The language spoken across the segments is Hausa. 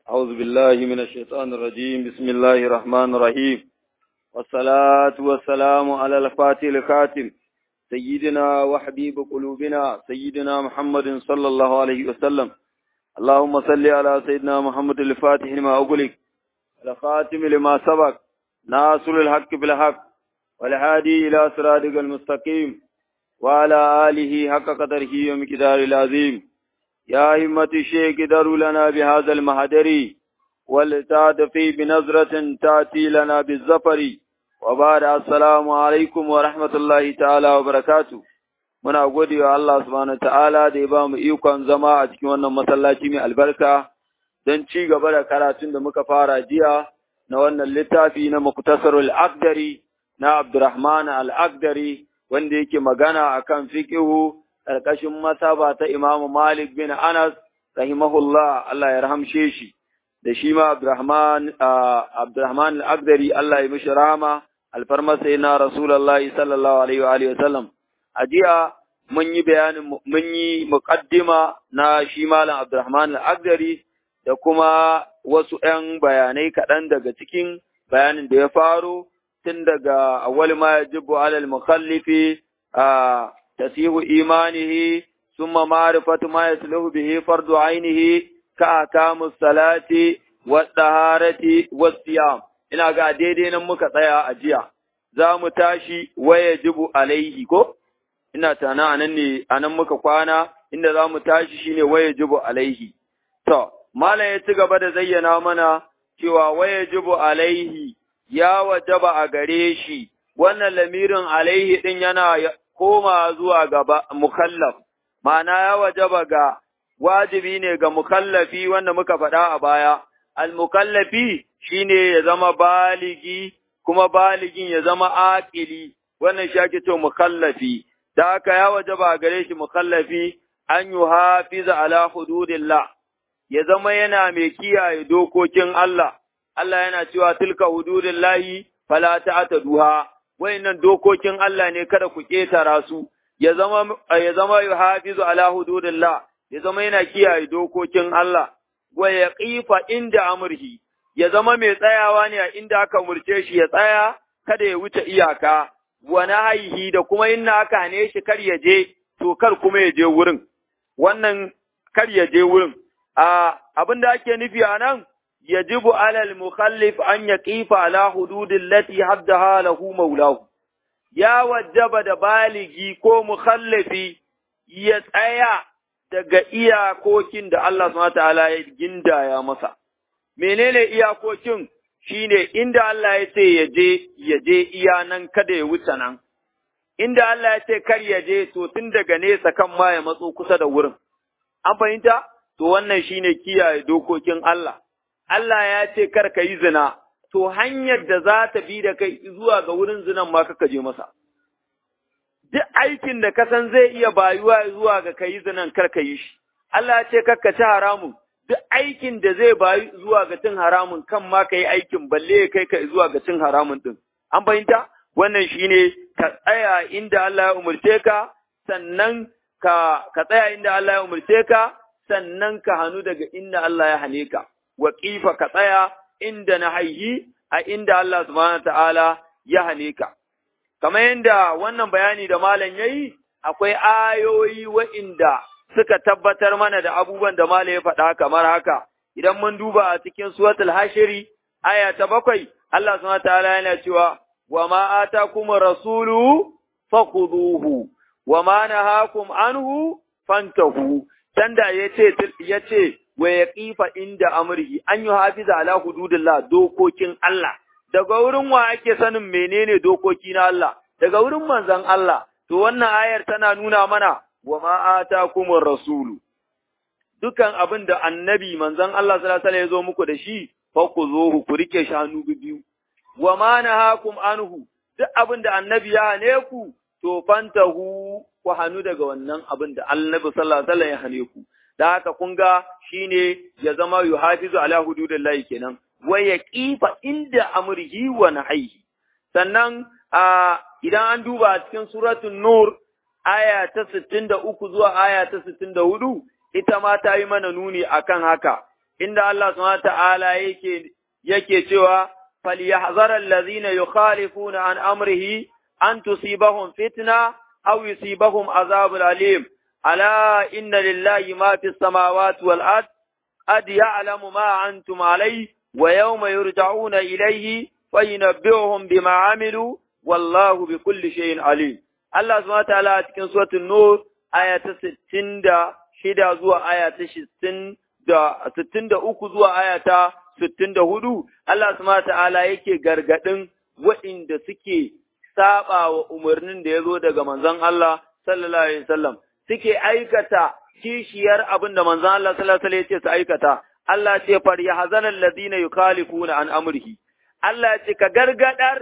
أعوذ بالله من الشيطان الرجيم بسم الله الرحمن الرحيم والصلاة والسلام على الفاتح الخاتم سيدنا وحبيب قلوبنا سيدنا محمد صلى الله عليه وسلم اللهم صل على سيدنا محمد الفاتح لما أغلق الخاتم لما سبق ناصر الحق بالحق والهادي إلى صراطك المستقيم وعلى آله حق قدره ومقدار العظيم يا همة الشيخ دروا لنا بهذا المهدر ولتعطفي بنظرة تأتي لنا بالزفر وبعد السلام عليكم ورحمة الله تعالى وبركاته muna gode wa Allah subhanahu ta'ala da ya ba mu ikon zama a cikin wannan masallaci mai albarka don ci gaba da karatun da muka fara jiya na wannan littafi na Muktasarul Aqdari na Abdurrahman Al-Aqdari wanda yake magana akan fiqhu karkashin masaba ta Imam Malik bin Anas rahimahullah Allah ya rahamshe shi da shi ma Abdurrahman Abdurrahman Al-Aqdari Allah ya mishi rahama alfarma sai na Rasulullahi sallallahu alaihi wa alihi wasallam a jiya mun yi bayanin mun yi muqaddima na shi malam Abdurrahman Al-Aqdari da kuma wasu ‘yan bayanai kaɗan daga cikin bayanin da ya faro tun daga awwal ma yajibu alal mukhallifi a tasihu imanihi summa ma'rifatu ma yasluhu bihi fardu ainihi ka akamus salati wa taharati was siyam ina ga daidai nan muka tsaya a jiya za mu tashi wa yajibu alaihi ko ina tana anan ne anan muka kwana inda za mu tashi shine wa yajibu alaihi to Malam ya ci gaba da zayyana mana cewa waya jibu alaihi ya wajaba a gare shi, wannan lamirin alaihi ɗin yana koma zuwa gaba mukallaf, ma'ana ya wajaba ga wajibi ne ga mukallafi wanda muka faɗa a baya, al-mukallafi shi ne ya zama baligi, kuma baligin ya zama aƙili, wannan shi ake ce mukallafi, da haka ya wajaba a gare shi mukallafi an yi hafiza ala hududillah. ya zama yana mai kiyaye dokokin Allah, Allah yana cewa tilka hududin layi fala ta'ata duha, wayannan dokokin Allah ne kada ku ƙetara su, ya zama ya zama hafizu ala hududillah, ya zama yana kiyaye dokokin Allah, wa ya qifa inda amurhi, ya zama mai tsayawa ne a inda aka murce shi ya tsaya, kada ya wuce iyaka, wa haihi da kuma inna aka hane shi kar ya je, to kar kuma ya je wurin, wannan kar ya je wurin. abin da ake nufi a nan, yajibu alal mukhallif an ya ƙifa ala hududin lati haddaha lahu maulahu. Ya wajaba da baligi ko mukhallafi ya tsaya daga iyakokin da Allah subhanahu ta'ala ya gindaya masa. Menene iyakokin? Shine inda Allah ya ce ya je, ya je iya nan kada ya wuce nan. Inda Allah ya ce kar ya je, to tun daga nesa kan ma ya matso kusa da wurin. An fahimta? to wannan shine kiyaye dokokin Allah. Allah ya ce kar ka yi zina, to hanyar da za ta bi da kai zuwa ga wurin zinan ma ka je masa. Duk aikin da ka san zai iya bayuwa zuwa ga ka yi zinan kar ka yi shi. Allah ya ce kar ka ci haramun, duk aikin da zai bayu zuwa ga cin haramun kan ma ka yi aikin balle ya kai ka zuwa ga cin haramun din. An fahimta? Wannan shine ka tsaya inda Allah ya umarce ka, sannan ka, ka tsaya inda Allah ya umarce ka, sannan ka hannu daga inda Allah ya hane ka, wa ƙifa ka tsaya inda na haihi a inda Allah subhanahu ta'ala ya hane ka. Kamar yadda wannan bayani da malam ya yi, akwai ayoyi wa'inda suka tabbatar mana da abubuwan da malam ya faɗa kamar haka, idan mun duba a cikin suratul hashiri, aya ta bakwai, Allah subhanahu ta'ala yana cewa, wa ma kuma rasulu fakhuduhu wa ma nahakum anhu fantahu sanda ya ce ya ce wa ya kifa inda amurhi an yi hafiza ala hududillah dokokin Allah daga wurin wa ake sanin menene dokoki na Allah daga wurin manzon Allah to wannan ayar tana nuna mana wa ma atakumur rasulu dukan abin da annabi manzon Allah sallallahu alaihi wasallam ya zo muku da shi fa ku zo ku rike shanu biyu wa ma nahakum anhu duk abin da annabi ya hane ku to fantahu ku hannu daga wannan abin da annabi sallallahu alaihi wasallam ya hane ku da haka kun ga shine ya zama yuhafizu ala hududillahi kenan wa yaqifa inda amrihi wa nahyihi sannan a idan an duba a cikin suratul nur aya ta 63 zuwa aya ta 64 ita ma ta yi mana nuni akan haka inda Allah subhanahu ta'ala yake yake cewa falyahzar allazina yukhalifuna an amrihi an tusibahum fitna aw yusibahum azabun alim ala inna lillahi ma fis samawati wal ard qad ya'lamu ma antum alayhi wa yawma yurja'una ilayhi fayunabbi'uhum bima amilu wallahu bikulli shay'in alim Allah subhanahu ta'ala a cikin suratul nur aya ta 66 zuwa aya ta 60 da 63 zuwa aya ta 64 Allah subhanahu ta'ala yake gargadin waɗanda suke saba wa umarnin da ya zo daga manzon Allah sallallahu alaihi wasallam suke aikata kishiyar abin da manzon Allah sallallahu alaihi wasallam ya ce su aikata Allah ce far yahzanal ladina yukhalifuna an amrihi Allah ce ka gargadar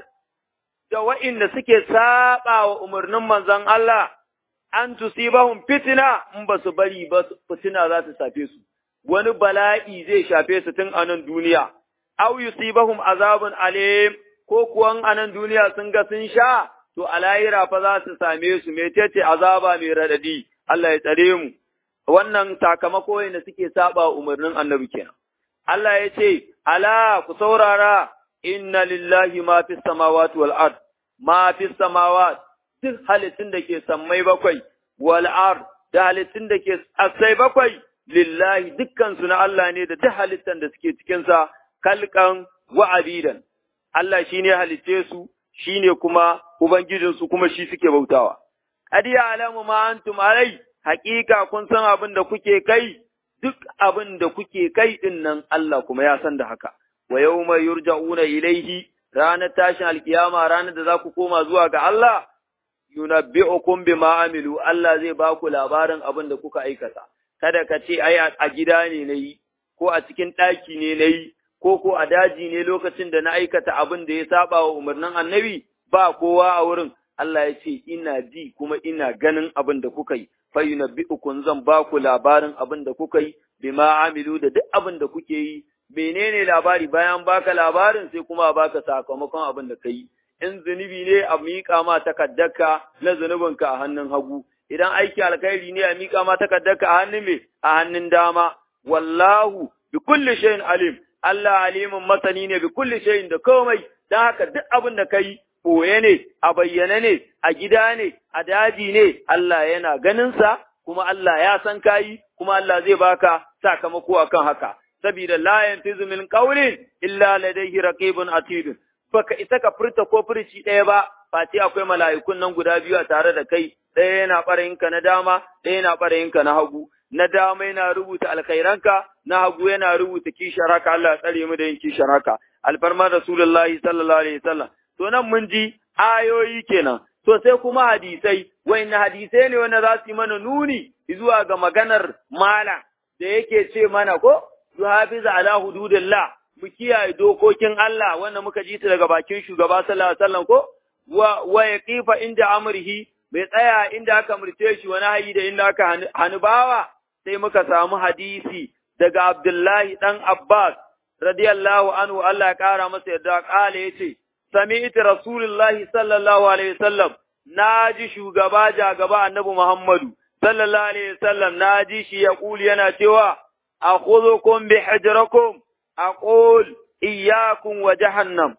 da wa'inda suke saba wa umarnin manzon Allah an tusibahum fitina in ba su bari ba fitina za ta safe su wani bala'i zai shafe su tun a nan duniya aw yusibahum azabun alim ko kuwan a nan duniya sun ga sun sha to a lahira fa za su same su metece azaba mai radadi Allah ya tsare mu wannan sakamako ne suke saba umarnin annabi kenan Allah ya ce ala ku saurara inna lillahi ma fis samawati wal ard ma fis samawati duk halittun da ke sammai bakwai wal ard da halittun da ke asai bakwai lillahi dukkan su na Allah ne da duk halittan da suke cikin sa kalkan wa abidan Allah shine halicce su shine kuma ubangijin su kuma shi suke bautawa qad ya'lamu ma antum alai haqiqa kun san abin da kuke kai duk abin da kuke kai din nan Allah kuma ya san da haka wa yawma yurja'una ilaihi ranar tashin alkiyama ranar da za ku koma zuwa ga Allah yunabbi'ukum bima amilu Allah zai ba ku labarin abin da kuka aikata kada ka ce ai a gida ne nayi ko a cikin ɗaki ne nayi ko ko a daji ne lokacin da na aikata abin da ya saba wa umarnin annabi ba kowa a wurin Allah ya ce ina ji kuma ina ganin abin da kuka yi fa yunabbi'ukum zan ba ku labarin abin da kuka yi bima amilu da duk abin da kuke yi menene labari bayan baka labarin sai kuma baka sakamakon abin da ka yi in zunubi ne a miƙa ma takaddarka na zunubinka a hannun hagu, idan aiki alkhairi ne a miƙa ma takaddarka a hannun me a hannun dama, wallahu bi kulli shay'in alim, Allah alimin masani ne bi kulli shay'in da komai, don haka duk abin da kai ɓoye ne, a bayyane ne, a gida ne, a daji ne, Allah yana ganinsa, kuma Allah ya san kayi, kuma Allah zai baka sakamako akan haka. Sabida la yantizu min qawlin illa ladayhi raqibun atidun. baka isa ka furta ko furci ɗaya ba, face akwai mala'ikun nan guda biyu a tare da kai, ɗaya yana ɓarayinka na dama, ɗaya yana ɓarayinka na hagu. Na dama yana rubuta alkhairanka, na hagu yana rubuta kishar haka, Allah ya tsare mu da yin kishar haka. Alfarmar Rasulullahi sallallahu alaihi wasallam. To nan mun ji ayoyi kenan. To sai kuma hadisai, na hadisai ne wanda za su yi mana nuni zuwa ga maganar mala da yake ce mana ko, Zuhafiza ala hududillah mu kiyaye dokokin Allah wanda muka ji ta daga bakin shugaba sallallahu alaihi wasallam ko wa wa yaqifa inda amrihi bai tsaya inda aka murce shi wani hayi da inda aka hanubawa sai muka samu hadisi daga Abdullahi dan Abbas radiyallahu anhu Allah ya kara masa yadda kala yace sami'tu rasulullahi sallallahu alaihi wasallam naji shugaba jagaba annabi Muhammadu sallallahu alaihi wasallam naji shi ya kuli yana cewa akhudhukum bihijrakum أقول إياكم وجهنم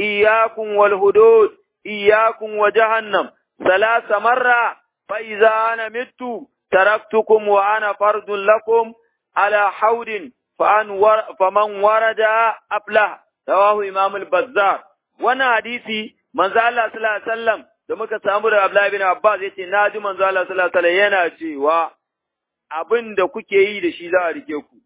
إياكم والهدود إياكم وجهنم ثلاث مرة فإذا أنا مت تركتكم وأنا فرد لكم على حوض فمن ورد أفله رواه إمام البزار وانا حديثي من ذا الله صلى الله عليه وسلم da muka samu da Abdullahi bin Abbas yace na ji manzo Allah sallallahu alaihi wasallam yana cewa abin da kuke yi da shi za a rike ku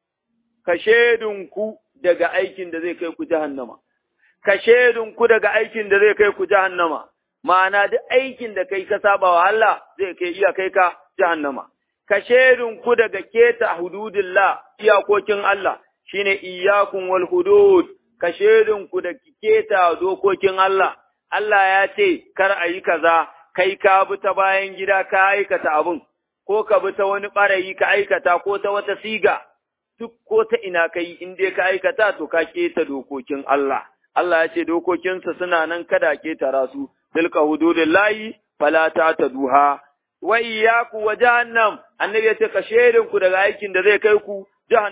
ka ku daga aikin da zai kai ku jahannama, ka ku daga aikin da zai kai ku jahannama, ma'ana duk aikin da kai ka saba wa Allah zai kai iya kai ka jahannama, ka ku daga keta hududillah iyakokin Allah shine iyakun wal hudud, ka ku da keta dokokin Allah, Allah ya ce kar a yi kaza, kai ka bi ta bayan gida ka aikata abin, ko ka bi ta wani ɓarayi ka aikata ko ta wata siga. duk ko ta ina kai in dai ka aikata to ka keta dokokin Allah. Allah ya ce dokokinsa suna nan kada ketara su, tilka hududun layi fala ta ta duha. Wa iyyaku wa jahannam, annabi ya ce ka ku daga aikin da zai kai ku jahannama.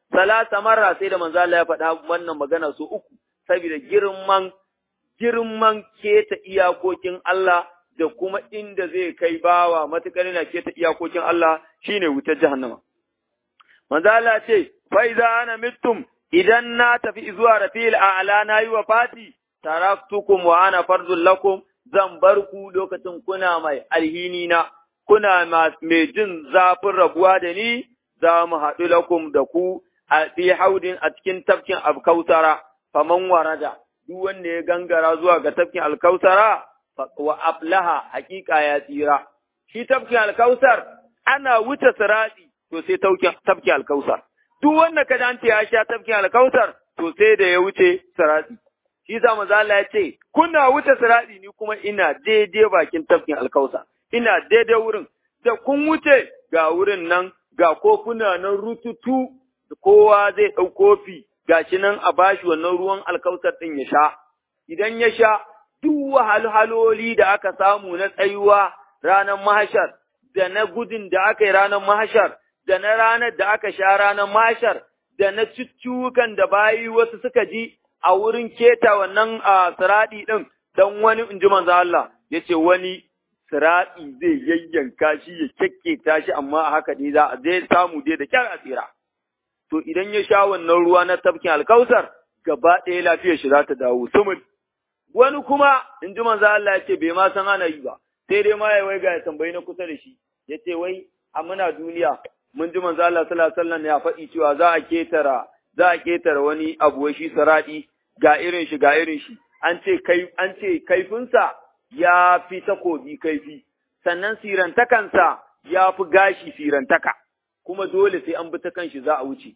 salasa marra sai da manzo Allah ya faɗa wannan magana su uku saboda girman girman keta iyakokin Allah da kuma inda zai kai bawa matukar yana keta iyakokin Allah shine wutar jahannama manzo Allah ce fa iza ana mittum idan na tafi zuwa rafil a'la na yi wa fati taraktukum wa ana fardul lakum zan bar ku lokacin kuna mai alhini na kuna mai jin zafin rabuwa da ni za mu haɗu lakum da ku a fi haudin a cikin tafkin alkautara faman warada duk wanda ya gangara zuwa ga tafkin alkautara wa aflaha hakika ya tsira shi tafkin alkautar ana wuce sirati to sai tafkin alkautar duk wanda ka dace ya sha tafkin alkautar to sai da ya wuce sirati shi sa manzo Allah ya ce kuna wuce sirati ni kuma ina daidai bakin tafkin alkautar ina daidai wurin da kun wuce ga wurin nan ga kofuna nan rututu kowa zai ɗau kofi gashi nan a bashi wannan ruwan alkautar ɗin ya sha idan ya sha duk wahalhaloli da aka samu na tsayuwa ranar mahashar da na gudun da aka yi ranar mahashar da na ranar da aka sha ranar mahashar da na cuccukan da bayi wasu suka ji a wurin keta wannan a siraɗi ɗin don wani in ji manzo Allah ya ce wani siraɗi zai yayyanka shi ya kyakketa shi amma a haka dai za a zai samu dai da kyar asira. To idan ya sha wannan ruwa na tafkin alkausar gaba ɗaya lafiyar shi za ta dawo sumul. Wani kuma in ji manzo Allah ya ce bai ma san ana yi ba sai dai ma ya wai ga ya tambayi na kusa da shi ya ce wai a muna duniya mun ji manzo Allah sallallahu alaihi wasallam ya faɗi cewa za a ketara za a ketara wani abu wai shi saradi ga irin shi ga irin shi an ce kai an ce kaifinsa ya fi takobi kaifi, sannan sirantakansa ya fi gashi sirantaka, kuma dole sai an bi ta kanshi za a wuce.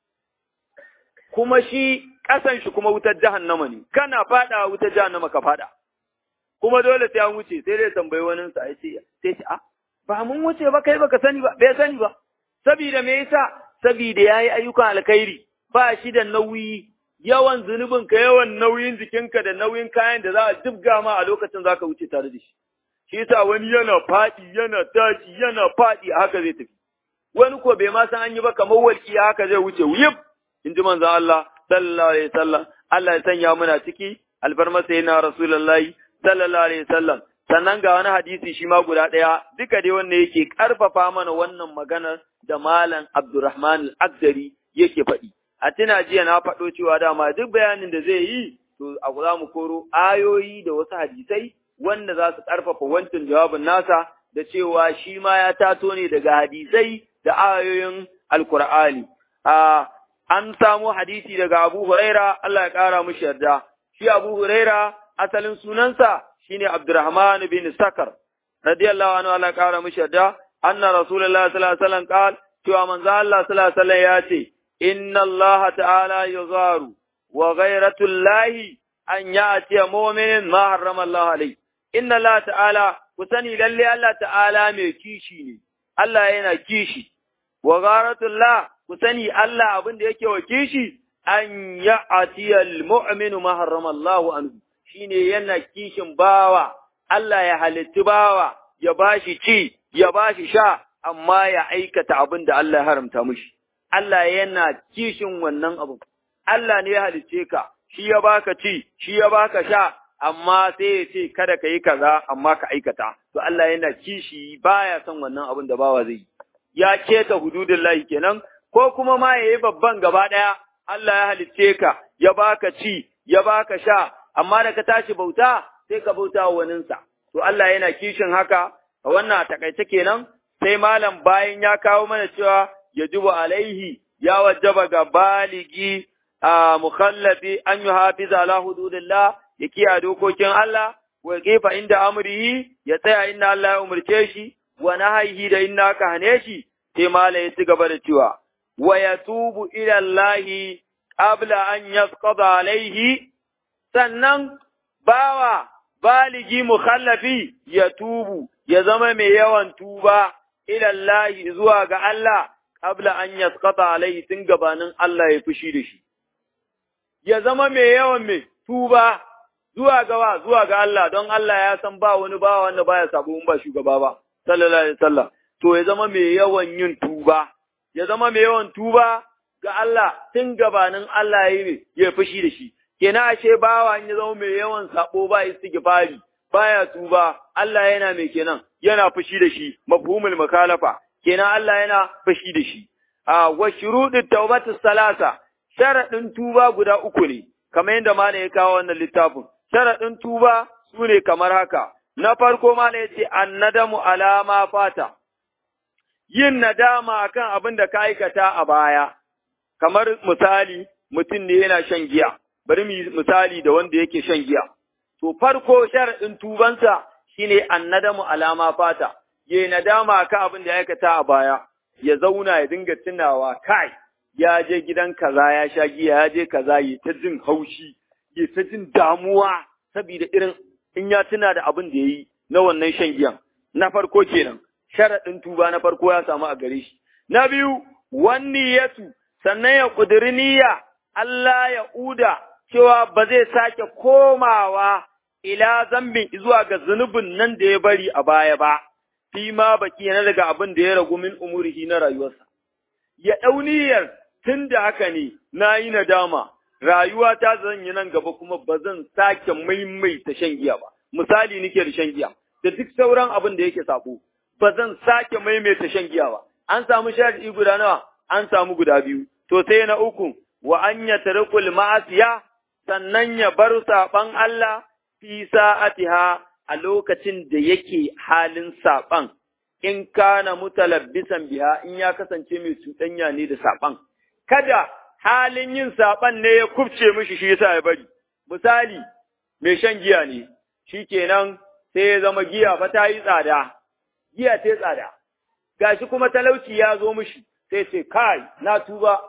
Kuma shi ƙasan shi kuma wutar jahannama ne, kana faɗa wutar jahannama ka faɗa. Kuma dole sai an wuce, sai dai tambayi wani sa ya ce, sai ce, a, ba mun wuce ba kai baka sani ba, bai sani ba. Sabida me yasa? Sabida ya yi ayyukan alkhairi, ba shi da nauyi yawan zunubinka, yawan nauyin jikinka da nauyin kayan da za a jibga ma a lokacin za ka wuce tare da shi. Shi yasa wani yana faɗi, yana tashi, yana faɗi a haka zai tafi. Wani ko bai ma san an yi ba kamar walƙi haka zai wuce wuyib, in ji manzon Allah, sallallahu alaihi wasallam. Allah ya sanya muna ciki, alfarma sai na Rasulullahi, sallallahu alaihi wasallam. Sannan ga wani hadisi shi ma guda ɗaya, duka dai wanda yake ƙarfafa mana wannan maganar da Malam Abdurrahman al-Agdari yake faɗi. a tuna jiya na faɗo cewa dama duk bayanin da zai yi to a za mu koro ayoyi da wasu hadisai wanda za su ƙarfafa wancan jawabin nasa da cewa shi ma ya tato ne daga hadisai da ayoyin alkur'ani a an samu hadisi daga Abu Huraira Allah ya ƙara mushi yarda shi Abu Huraira asalin sunansa shine Abdurrahman bin Sakar radiyallahu anhu Allah ya ƙara mushi yarda anna Rasulullah sallallahu alaihi wasallam qala cewa manzo Allah sallallahu alaihi wasallam ya ce إن الله تعالى يغار وغيرة الله أن يأتي مؤمن ما حرم الله عليه إن الله تعالى كسني للي الله تعالى ميكيشي الله ينا كيشي وغارة الله كسني الله أبن ديكي وكيشي أن يأتي المؤمن ما حرم الله عنه shine yana kishin bawa Allah ya halitti bawa ya bashi ci ya bashi sha amma ya aikata abin da Allah ya haramta mushi Allah yana kishin wannan abu. Allah ne ya halicce ka, shi ya baka ci, shi ya baka sha, amma sai ya ce kada ka yi kaza amma ka aikata. To Allah yana kishi baya son wannan abin da bawa zai yi. Ya keta hududin lahi kenan, ko kuma ma ya yi babban gaba ɗaya, Allah ya halicce ka, ya baka ci, ya baka sha, amma da ka tashi bauta, sai ka bauta wa waninsa. To Allah yana kishin haka, a wannan a takaice kenan, sai malam bayan ya kawo mana cewa yajibu alaihi ya wajaba ga baligi a mukhallafi an yi hafiza ala hududillah ya kiyaye dokokin Allah wa kifa inda amrihi ya tsaya inda Allah ya umarce shi wa nahyihi da inda aka hane shi sai mala ya ci gaba da cewa wa yatubu ila Allah qabla an yasqada alaihi sannan bawa baligi mukhallafi ya tubu ya zama mai yawan tuba ila Allah zuwa ga Allah qabla an yasqata alaihi tun gabanin Allah ya fushi da shi ya zama mai yawan mai tuba zuwa ga zuwa ga Allah don Allah ya san ba wani ba wanda baya sabo in ba shugaba ba sallallahu alaihi wasallam to ya zama mai yawan yin tuba ya zama mai yawan tuba ga Allah tun gabanin Allah ya yi ya fushi da shi kenan ashe bawa ya zama mai yawan sabo ba istighfari baya tuba Allah yana mai kenan yana fushi da shi mafhumul makalafa kenan Allah yana fushi da shi a wa shurudut tawbatu salasa sharadin tuba guda uku ne kamar yadda malam ya kawo wannan littafin sharadin tuba sune kamar haka na farko malam yace annadamu alama fata yin nadama akan abin da ka aikata a baya kamar misali mutum ne yana shan giya bari mu misali da wanda yake shan giya to farko sharadin tubansa shine annadamu alama fata yayi nadama akan abin da ya aikata a baya ya zauna ya dinga tunawa kai ya je gidan kaza ya sha giya ya je kaza yi ta jin haushi yi ta jin damuwa saboda irin in ya tuna da abin da yayi na wannan shan giyan na farko kenan sharaɗin tuba na farko ya samu a gare shi na biyu wani yatu sannan ya ƙudiri niyya Allah ya uda cewa ba zai sake komawa ila zambin zuwa ga zunubin nan da ya bari a baya ba fi ma baki na daga abin da ya ragu min umurihi na rayuwarsa ya ɗau niyyar tun da haka ne na yi nadama rayuwa ta zan yi nan gaba kuma ba zan sake maimaita shan giya ba misali nike da shan giya da duk sauran abin da yake sabo ba zan sake maimaita shan giya ba an samu shar'i guda nawa an samu guda biyu to sai na uku wa an yatrukul ma'asiya sannan ya bar saban Allah fi sa'atiha a lokacin da yake halin saban in kana mutalabbisan biha in ya kasance mai cuɗanya ne da saban kada halin yin saban ne ya kubce mishi shi yasa ya bari misali mai shan giya ne shikenan sai ya zama giya fa ta yi tsada giya ta tsada gashi kuma talauci ya zo mishi sai ce kai na tuba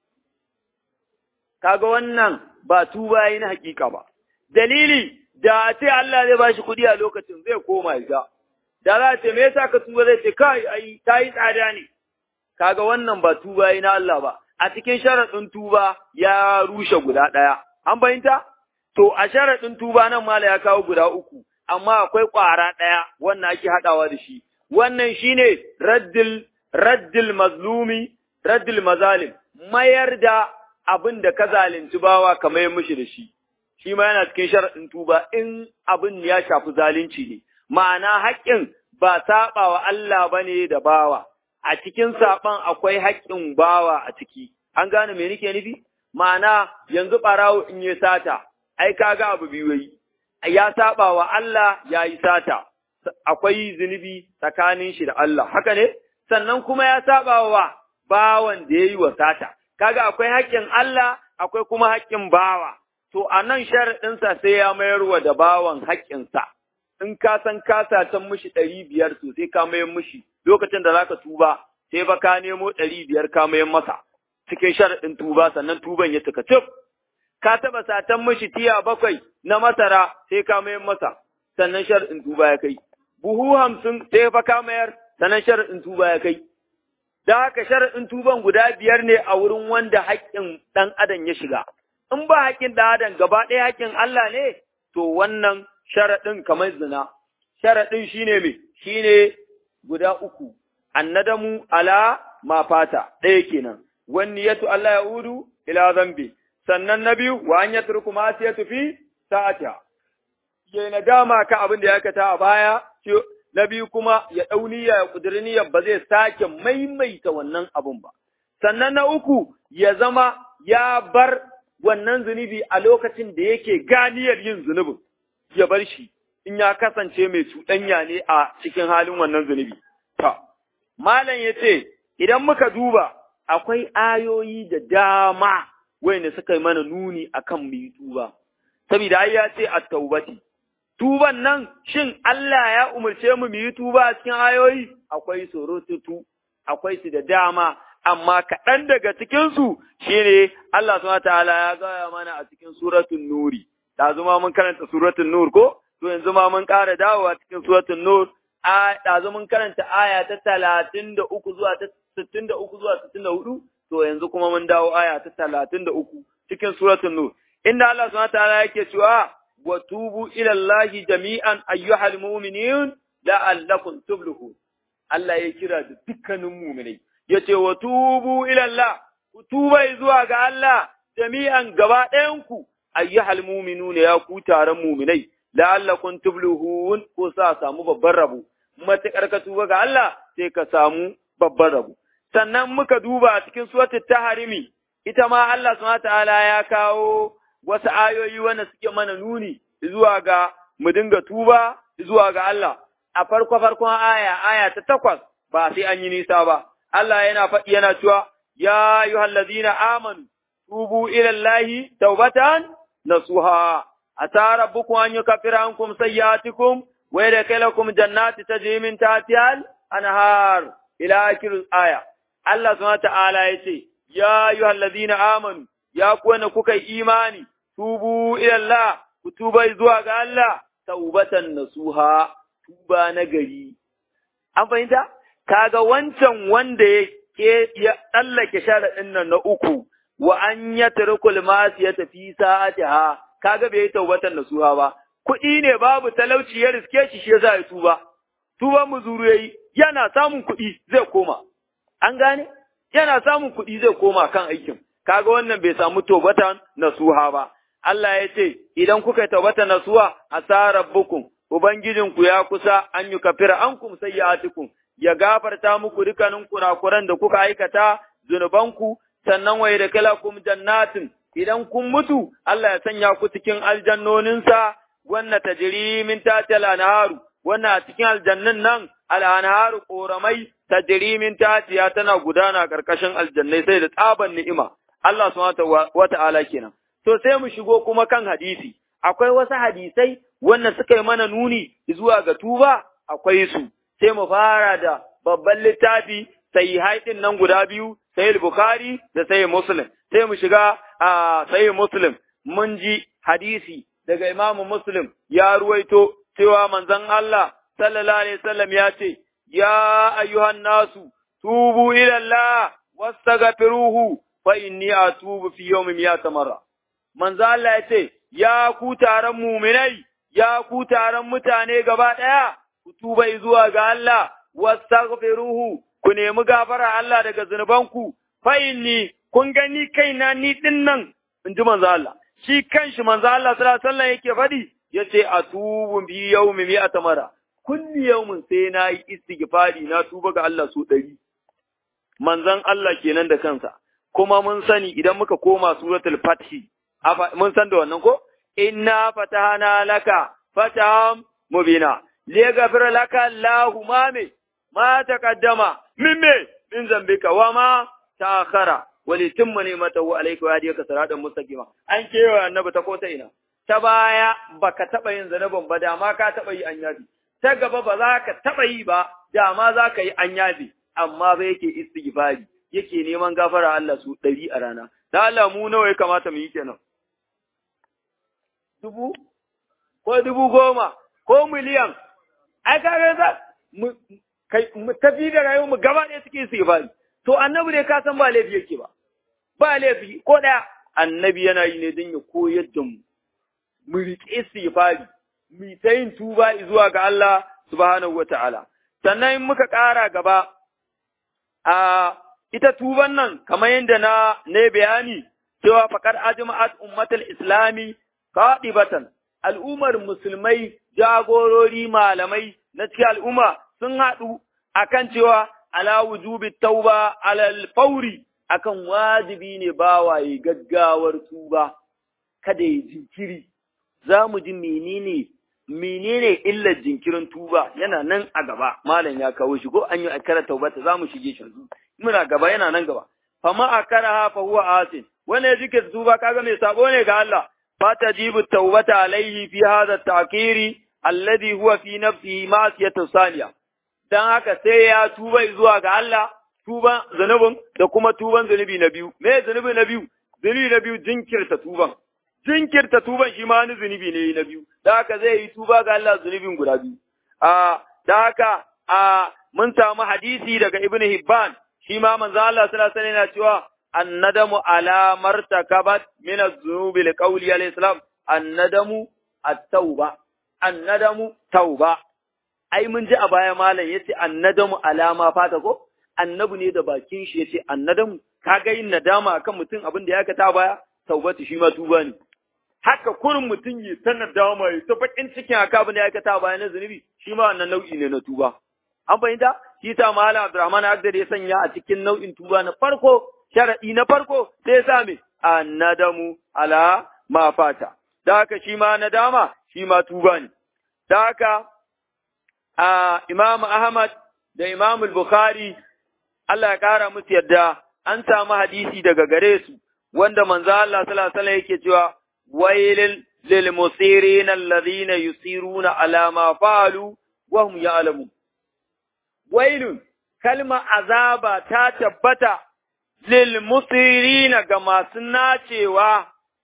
kaga wannan ba tuba yi na hakika ba dalili da ce Allah zai bashi kuɗi a lokacin zai koma ya da za ce me yasa ka tuba zai ce kai ai ta yi tsada ne kaga wannan ba tuba yi na Allah ba a cikin sharaɗin tuba ya rushe guda ɗaya an fahimta to a sharaɗin tuba nan mala ya kawo guda uku amma akwai ƙwara ɗaya wannan ake haɗawa da shi wannan shine raddil raddil mazlumi raddil mazalim mayar da abin da ka zalunci bawa ka mayar mishi da shi shi ma yana cikin sharaɗin tuba in abin ya shafi zalunci ne ma'ana haƙƙin ba saɓa wa Allah bane da bawa a cikin saɓan akwai haƙƙin bawa a ciki an gane me nake nufi ma'ana yanzu ɓarawo in yi sata ai kaga abu biyu yi ya saɓa wa Allah ya yi sata akwai zunubi tsakanin shi da Allah, haka ne? Sannan kuma ya saba wa bawan da ya yi wa sata, kaga akwai haƙƙin Allah, akwai kuma haƙƙin bawa, to a nan sharaɗinsa sai ya mayar wa da bawan haƙƙinsa, in ka san ka satan mishi ɗari biyar to sai ka mayar mishi, lokacin da za ka tuba, sai ba ka nemo ɗari biyar ka mayar masa, cikin sharaɗin tuba, sannan tuban ya cika cif. Ka taɓa satan mishi tiya bakwai na masara sai ka mayar masa, sannan sharaɗin tuba ya kai. buhu hamsin sai fa ka mayar sanan sharaɗin tuba ya kai. Da haka sharaɗin tuban guda biyar ne a wurin wanda haƙƙin ɗan adam ya shiga. In ba haƙƙin ɗan adam gaba ɗaya haƙƙin Allah ne, to wannan sharaɗin kamar zina. Sharaɗin shi ne me? Shi ne guda uku. Annadamu ala ma fata ɗaya kenan. Wani yatu Allah ya udu ila zambi. Sannan na biyu wa an yatruku ma siyatu fi sa'atiha. Ya nadama ka abin da ya aikata a baya na biyu kuma ya ɗau niyya ya ƙudiri niyyar ba zai sake maimaita wannan abun ba. Sannan na uku ya zama ya bar wannan zunubi a lokacin da yake ganiyar yin zunubin, ya bar shi in ya kasance mai cuɗanya ne a cikin halin wannan zunubi. Ta, Malam ya ce, idan muka duba, akwai ayoyi da dama wanda suka yi mana nuni akan mu yi tuba. Saboda ai ya ce a taubati, tuban nan shin Allah ya umarce mu mu yi tuba a cikin ayoyi akwai surututu akwai su da dama amma kaɗan daga cikinsu shine Allah subhanahu ta'ala ya gaya mana a cikin suratul nuri da zuma mun karanta suratul nur ko to yanzu ma mun ƙara dawowa cikin suratul nur a da mun karanta aya ta 33 zuwa ta 63 zuwa 64 to yanzu kuma mun dawo aya ta 33 cikin suratul nur inda Allah subhanahu ta'ala yake cewa وتوبوا إلى الله جميعا أيها المؤمنين لعلكم تفلحون Allah ya kira da dukkanin muminai, ya ce wa tubu ilallah, ku ku tuba zuwa ga Allah jami'an gaba ɗayanku ayyuhal mu'minuna ya ku taron mu'minai la'allakum tuflihun ko sa samu babban rabo matuƙar ka tuba ga Allah sai ka samu babban rabo sannan muka duba a cikin suratul taharimi ita ma Allah subhanahu ta'ala ya kawo wasu ayoyi wanda suke mana nuni zuwa ga mu dinga tuba zuwa ga Allah a farko farkon aya aya ta takwas ba sai an yi nisa ba Allah yana faɗi yana cewa ya ayyuhallazina amanu tubu ila Allahi taubatan nasuha ata rabbukum an yukaffira ankum sayyi'atikum wa yadkhilakum jannati tajri min tahtiha al-anhar ila akhir aya Allah subhanahu ta'ala yace ya ayyuhallazina amanu ya ku wanda kuka yi imani tubu ila Allah ku tuba zuwa ga Allah taubatan nasuha tuba na gari an fahimta kaga wancan wanda ya ke ya tsallake sharaɗin nan na uku wa an ya tarkul masu ya tafi sa'atiha kaga bai yi taubatan nasuha ba kuɗi ne babu talauci ya riske shi shi yasa ya tuba tuba muzuru yayi yana samun kuɗi zai koma an gane yana samun kuɗi zai koma kan aikin kaga wannan bai samu taubatan nasuha ba Allah ya ce idan kuka yi taubatan nasuha asa rabbukum ubangijinku ya kusa an yi kafira ankum sayyi'atikum ya gafarta muku dukkanin kurakuran da kuka aikata zunubanku sannan wai da kalakum jannatin idan kun mutu Allah ya sanya ku cikin aljannoninsa wannan tajri min tatil anharu wannan a cikin aljannin nan al-anharu koramai tajri min tatiya tana gudana karkashin aljannai sai da tsaban ni'ima Allah subhanahu wa ta'ala kenan to sai mu shigo kuma kan hadisi akwai wasu hadisai wannan suka yi mana nuni zuwa ga tuba akwai su sai mu fara da babban littafi sai haidin nan guda biyu sai bukhari da sai muslim sai mu shiga a sai muslim mun ji hadisi daga imamu muslim ya ruwaito cewa manzon Allah sallallahu alaihi wasallam ya ce ya ayyuhan nasu tubu ila Allah wastaghfiruhu fa inni atubu fi yawmin mi'ata marra manzo Allah ya ce ya ku taron muminai ya ku taron mutane gaba ɗaya, ku tuba zuwa ga Allah, wastaghfiruhu ku nemi gafara Allah daga zunubanku, fa inni kun gani kaina ni din nan, in ji manzo Allah. Shi kanshi manzo Allah sallallahu alaihi wasallam yake faɗi, yace atubu bi yawmi mi'ata mara. Kulli yawmin sai na yi istighfari na tuba ga Allah su ɗari. Manzon Allah kenan da kansa. Kuma mun sani idan muka koma suratul Fathi, mun san da wannan ko? inna fatahana laka fataham mubina liyaghfir laka Allahu ma me ma taqaddama min me min zambika wa ma ta'akhara wa litimma ni'matahu alayka wa hadiyaka siratan mustaqima an kewa annabi ta kota ina ta baya baka taba yin zanabin ba da ma ka taba yi anyabi ta gaba ba za ka taba yi ba da ma za ka yi anyabi amma ba yake istighfari yake neman gafara Allah su ɗari a rana da Allah mu nawa ya kamata mu yi kenan dubu ko dubu goma ko miliyan ai kaga za mu kai mu tafi da rayuwar mu gaba ɗaya cikin istighfari to annabi dai ka san ba laifi yake ba ba laifi ko ɗaya annabi yana yi ne don ya koyar da mu mu riƙe istighfari mu ta yin tuba zuwa ga Allah subhanahu wata'ala sannan in muka ƙara gaba a ita tuban nan kamar yadda na ne bayani cewa faqad ajma'at ummatul islami qadibatan al'ummar musulmai jagorori malamai na cikin al'umma sun haɗu akan cewa ala wujubi tauba alal fauri akan wajibi ne bawaye gaggawar tuba kada ya jinkiri za mu ji menene menene illar jinkirin tuba yana nan a gaba malam ya kawo shi ko an yi akara taubata za mu shige shi muna gaba yana nan gaba fama akara fa huwa asin wanda ya jike tuba kaga mai sabo ne ga Allah فتجيب التوبة عليه في هذا التعكير الذي هو في نفسه معصية ثانية dan haka sai ya tuba zuwa ga Allah tuban zanubin da kuma tuban zanubi na biyu me zanubi na biyu zanubi na biyu jinkirta tuban jinkirta tuban shi ma wani zanubi ne na biyu da haka zai yi tuba ga Allah zanubin guda biyu a da haka a mun samu hadisi daga Ibn Hibban shi ma manzo Allah sallallahu alaihi wasallam yana cewa الندم على ما ارتكبت من الذنوب لقول عليه السلام الندم التوبة الندم توبة ai mun ji a baya malam yace annadamu alama fata ko annabi ne da bakin shi yace annadamu kaga yin nadama akan mutum abin da ya aikata baya taubatu shi ma tuba ne haka kurin mutum ya ta nadama ya ta bakin cikin haka abin da ya aikata baya na zunubi shi ma wannan nau'i ne na tuba an fahimta shi ta malam Abdurrahman Agdar ya sanya a cikin nau'in tuba na farko sharadi na farko sai ya sa me annadamu ala ma fata da haka shi ma nadama shi ma tuba ne da haka a Imam Ahmad da Imam Bukhari Allah ya kara musu yadda an samu hadisi daga gare su wanda manzo Allah sallallahu alaihi wasallam yake cewa wailil lil musirin alladhina yusiruna ala ma fa'alu wa hum ya'lamun wailun kalma azaba ta tabbata lil musirin ga masu nacewa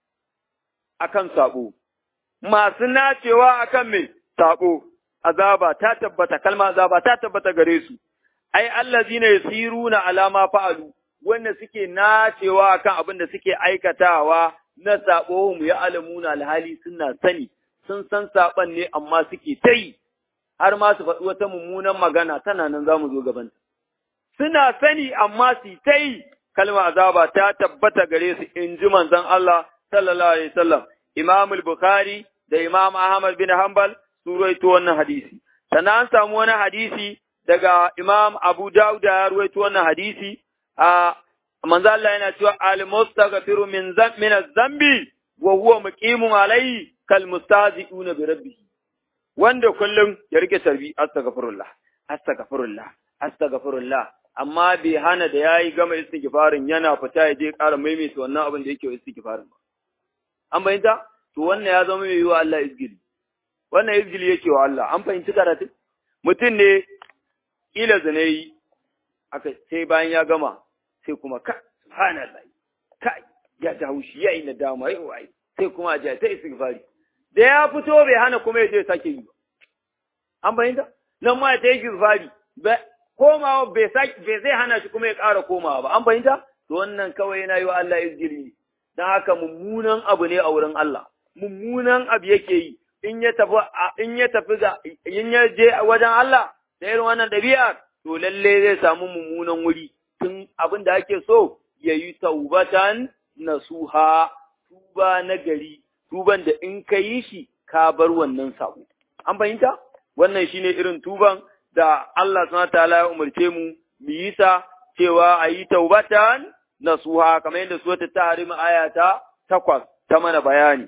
akan sabo masu nacewa akan me sabo azaba ta tabbata kalma azaba ta tabbata gare su ai allazina yusiruna ala ma fa'alu wanda suke nacewa akan abin da suke aikatawa na sabo mu ya alamuna alhali suna sani sun san saban ne amma suke ta yi har ma su faɗi wata mummunan magana tana nan za mu zo gaban suna sani amma su ta yi kalma azaba ta tabbata gare su in ji manzon Allah sallallahu alaihi wasallam Imam Bukhari da Imam Ahmad bin Hanbal su rawaito wannan hadisi sannan an samu wani hadisi daga Imam Abu Dawud ya rawaito wannan hadisi a manzo Allah yana cewa al-mustaghfiru min min az-zambi wa huwa muqimun alayhi kal mustazi'una bi rabbih wanda kullum ya rike tarbi astaghfirullah astaghfirullah astaghfirullah amma bai hana da yayi gama istighfarin yana fita ya je ƙara maimaita wannan abin da yake istighfarin ba an bayyanta to wannan ya zama mai yiwa Allah izgili wannan izgili yake wa Allah an fahimci karatu mutum ne kila zanayi aka sai bayan ya gama sai kuma ka subhanallah kai ya ta haushi ya yi nadama yau ai sai kuma a ta istighfari da ya fito bai hana kuma ya je sake yi ba an bayyana nan ma ta yi istighfari komawa bai sake bai zai hana shi kuma ya ƙara komawa ba an bayyana to wannan kawai yana yi wa Allah izgili dan haka mummunan abu ne a wurin Allah mummunan abu yake yi in ya tafi in ya tafi ga in ya je wajen Allah da irin wannan dabi'a to lalle zai samu mummunan wuri tun abin da ake so ya yi taubatan nasuha tuba na gari tuban da in ka yi shi ka bar wannan sabo an fahimta wannan shine irin tuban da Allah subhanahu ta'ala ya umarce mu mu yi sa cewa a yi taubatan nasuha kamar yadda suratul tahrim aya ta takwas ta mana bayani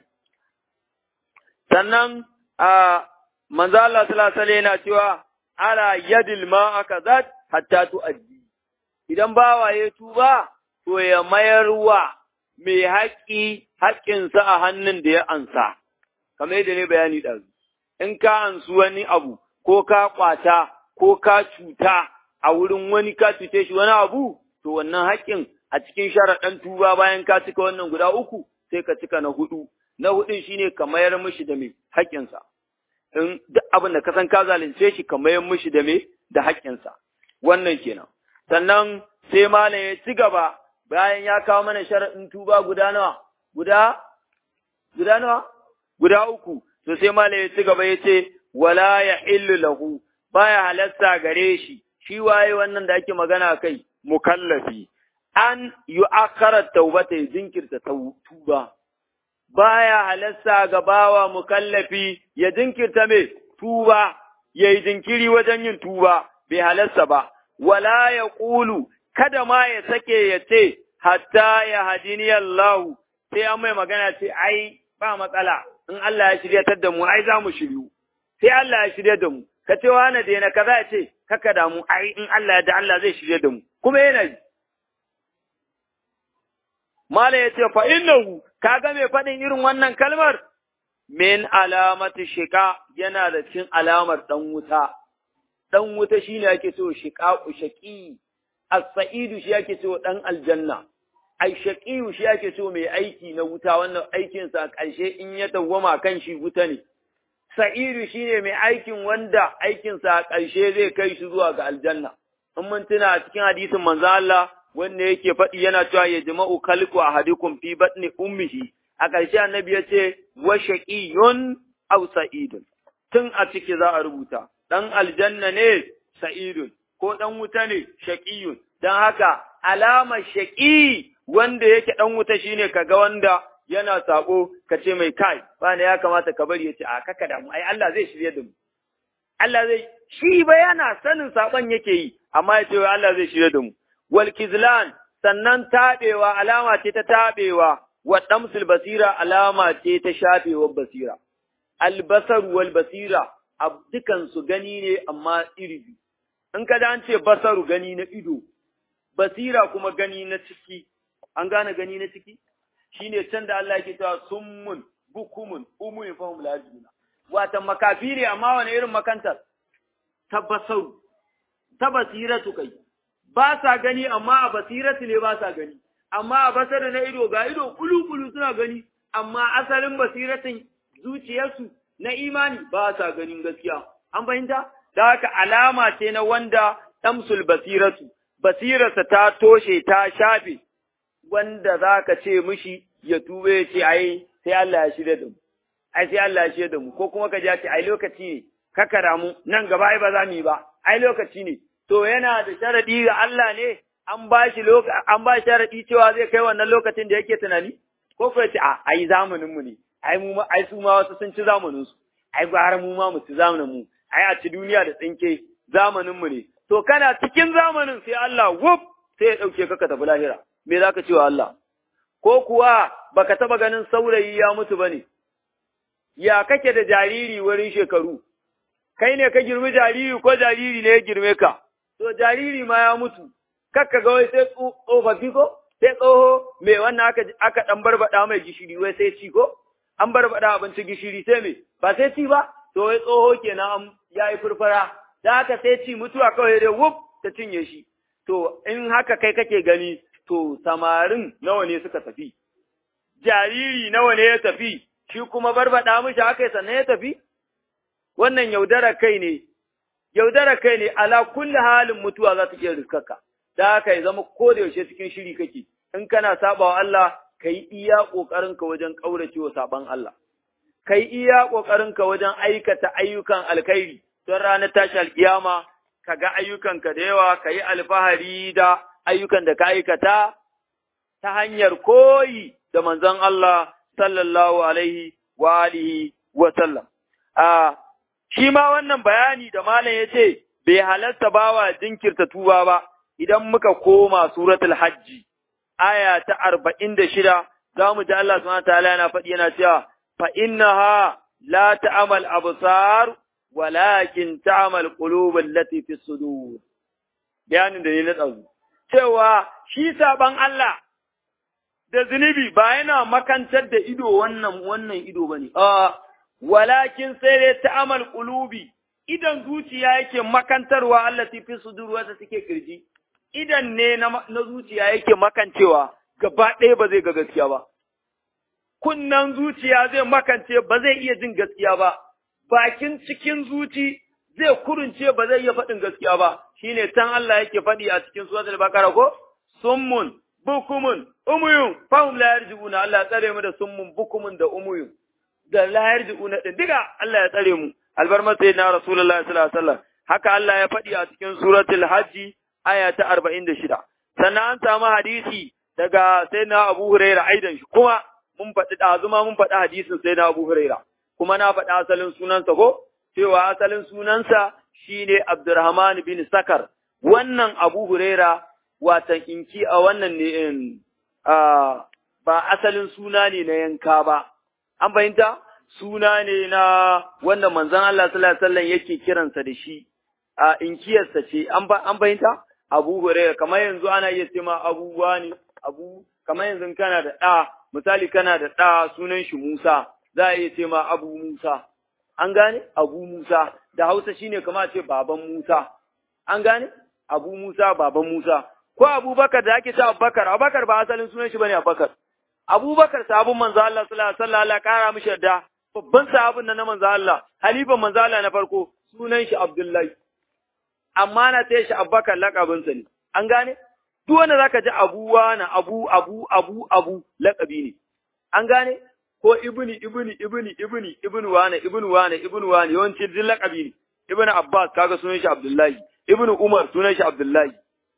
sannan a manzo Allah sallallahu alaihi yana cewa ala yadil ma akazat hatta tu'addi idan bawa ya tuba to ya mayar wa mai haƙƙi haƙƙinsa a hannun da ya ansa kamar yadda ne bayani ɗazu in ka ansu wani abu ko ka ƙwata ko ka cuta a wurin wani ka cuce shi wani abu to wannan haƙƙin a cikin sharaɗan tuba bayan ka cika wannan guda uku sai ka cika na hudu na hudun shine ka mayar mishi da mai haƙƙinsa in duk abin da ka san ka zalunce shi ka mayar mishi da mai da haƙƙinsa wannan kenan sannan sai malam ya ci gaba bayan ya kawo mana sharaɗin tuba guda nawa guda guda nawa guda uku to sai malam ya ci gaba ya ce wala ya illu lahu baya halasta gare shi shi waye wannan da ake magana kai mukallafi an yu'akhkhara taubata ya jinkirta tuba baya halasta ga bawa mukallafi ya jinkirta me tuba yayi jinkiri wajen yin tuba bai halasta ba wala ya ƙulu kada ma ya sake ya ce hatta ya hadini Allah sai an mai magana ce ai ba matsala in Allah ya shiryatar da mu ai za mu shiryu sai Allah ya shirya da mu ka ce wani da yana kaza ya ce kaka da mu ai in Allah ya da Allah zai shirya da mu kuma yana yi Mala ya ce fa innahu kaga mai faɗin irin wannan kalmar min alamati shika yana da cin alamar dan wuta dan wuta shine ake so shiqaqu shaqi as-sa'idu shi ake so dan aljanna ai shaqiyu shi ake so mai aiki na wuta wannan aikin sa ƙarshe in ya dawwama kan shi wuta ne sa'idu shine mai aikin wanda aikin sa ƙarshe zai kai shi zuwa ga aljanna in mun tuna cikin hadisin manzo Allah wanda yake faɗi yana cewa ya jama'u kalku ahadikum fi batni ummihi a ƙarshe annabi ya ce wa shaqiyun aw sa'idun tun a ciki za a rubuta ɗan aljanna ne sa'idun, ko ɗan wuta ne shaƙiyun, don haka alamar shaƙi wanda yake ɗan wuta shine kaga wanda yana sako ka ce mai kai bana ya kamata ka bari ya ce a kaka da mu ai Allah zai shirye da mu Allah zai shi ba yana sanin saban yake yi amma ya ce Allah zai shirye da mu wal kizlan sannan tabewa alama ce ta tabewa wa damsul basira alama ce ta shafewar basira albasar wal basira dukan su gani ne amma iri biyu in ka da an ce basaru gani na ido basira kuma gani na ciki an gane gani na ciki shine can da Allah yake cewa summun bukumun umuyin fahum la yajuna wata makafi ne amma wani irin makantar tabbasaru ta basiratu kai ba sa gani amma a basiratu ne ba sa gani amma a basar na ido ga ido kulu-kulu suna gani amma asalin basiratin zuciyarsu na imani ba sa ganin gaskiya an fahimta da haka alama ce na wanda tamsul basiratu basirarsa ta toshe ta shafe wanda za ka ce mishi ya tube ya ce ai sai Allah ya shirya da mu ai sai Allah ya shirya da mu ko kuma ka ji ce ai lokaci ne ka kara mu nan gaba ai ba za mu yi ba ai lokaci ne to yana da sharadi ga Allah ne an ba shi an ba sharadi cewa zai kai wannan lokacin da yake tunani ko ko ce a ai zamanin mu ne ai mu ai su ma wasu sun ci zamanin su ai gwara mu ma mu ci zamanin mu ai a ci duniya da tsinke zamanin mu ne to kana cikin zamanin sai Allah wuf sai ya dauke ka ka tafi lahira me zaka ce wa Allah ko kuwa baka taba ganin saurayi ya mutu bane ya kake da jariri wurin shekaru kai ne ka girmi jariri ko jariri ne ya girme ka to jariri ma ya mutu kakka ga wai sai tsofaffi ko sai tsoho me wannan aka aka dan barbada mai gishiri wai sai ci ko an barbada abinci gishiri sai me ba sai ci ba to wai tsoho kenan an yayi furfura da haka sai ci mutuwa kawai dai wuf ta cinye shi to in haka kai kake gani to samarin nawa ne suka tafi jariri nawa ne ya tafi shi kuma barbada mishi haka sannan ya tafi wannan yaudara kai ne yaudara kai ne ala kulli halin mutuwa za ta iya riskarka da haka ya zama ko da yaushe cikin shiri kake in kana sabawa Allah kai iya kokarin ka wajen kaurace wa saban Allah kai iya kokarin ka wajen aikata ayyukan alkhairi don ranar tashi alkiyama ka ga ayyukanka da yawa ka yi alfahari da ayyukan da ka aikata ta hanyar koyi da manzon Allah sallallahu alaihi wa alihi wa sallam. A shi ma wannan bayani da malam ya ce bai halarta bawa jinkirta tuba ba idan muka koma suratul hajji aya ta arba'in da shida za mu ji Allah subhanahu ta'ala yana faɗi yana cewa fa innaha la ta'amal absar walakin ta'amal qulub allati fi sudur bayanin da ne na tsazu cewa shi saban Allah da zunubi ba yana makantar da ido wannan wannan ido bane a walakin sai dai ta'amal qulubi idan zuciya yake makantarwa allati fi sudur wata take kirji idan ne na, na zuciya yake makancewa gaba ɗaya ba zai ga gaskiya ba kunnan zuciya zai makance ba zai iya jin gaskiya ba bakin cikin zuci zai kurunce ba zai iya faɗin gaskiya ba shine tan Allah yake faɗi a cikin suratul baqara ko summun bukumun umuyun fahum la yarji'una Allah ya tsare mu da summun bukumun da umuyun da la yarji'una din diga Allah ya tsare mu albarma sayyidina rasulullahi sallallahu alaihi wasallam haka Allah ya faɗi a cikin suratul hajji aya ta 46 sannan an samu hadisi daga sayyidina Abu Hurairah aidan shi kuma mun faɗi ɗazuma mun faɗi hadisin sayyidina Abu Hurairah kuma na faɗi asalin sunansa ko cewa asalin sunansa shine Abdurrahman bin Sakar wannan Abu Huraira watan inki a wannan ne in ba asalin suna ne na yanka ba an fahimta suna ne na wanda manzon Allah sallallahu alaihi wasallam yake kiransa da shi a inkiyarsa ce an an fahimta Abu Huraira kamar yanzu ana iya cewa abubuwa ne abu kamar yanzu kana da ɗa misali kana da ɗa sunan shi Musa za a iya ce ma Abu Musa an gane Abu Musa da Hausa shine kamar ce baban Musa an gane Abu Musa baban Musa ko Abubakar da ake cewa Abubakar Abubakar ba asalin sunan shi bane Abubakar Abubakar sahabin manzo Allah sallallahu alaihi wasallam Allah kara mishi yarda babban sahabin nan na manzo Allah halifan manzo Allah na farko sunan shi Abdullahi amma na taya shi Abubakar lakabin sa ne an gane duk wanda zaka ji Abu na Abu Abu Abu Abu lakabi ne an gane ko ibni ibni ibni ibni ibnu wane ibnu wane ibnu wane yawanci duk lakabi ne ibnu Abbas kaga sunan shi Abdullahi ibnu Umar sunan shi Abdullahi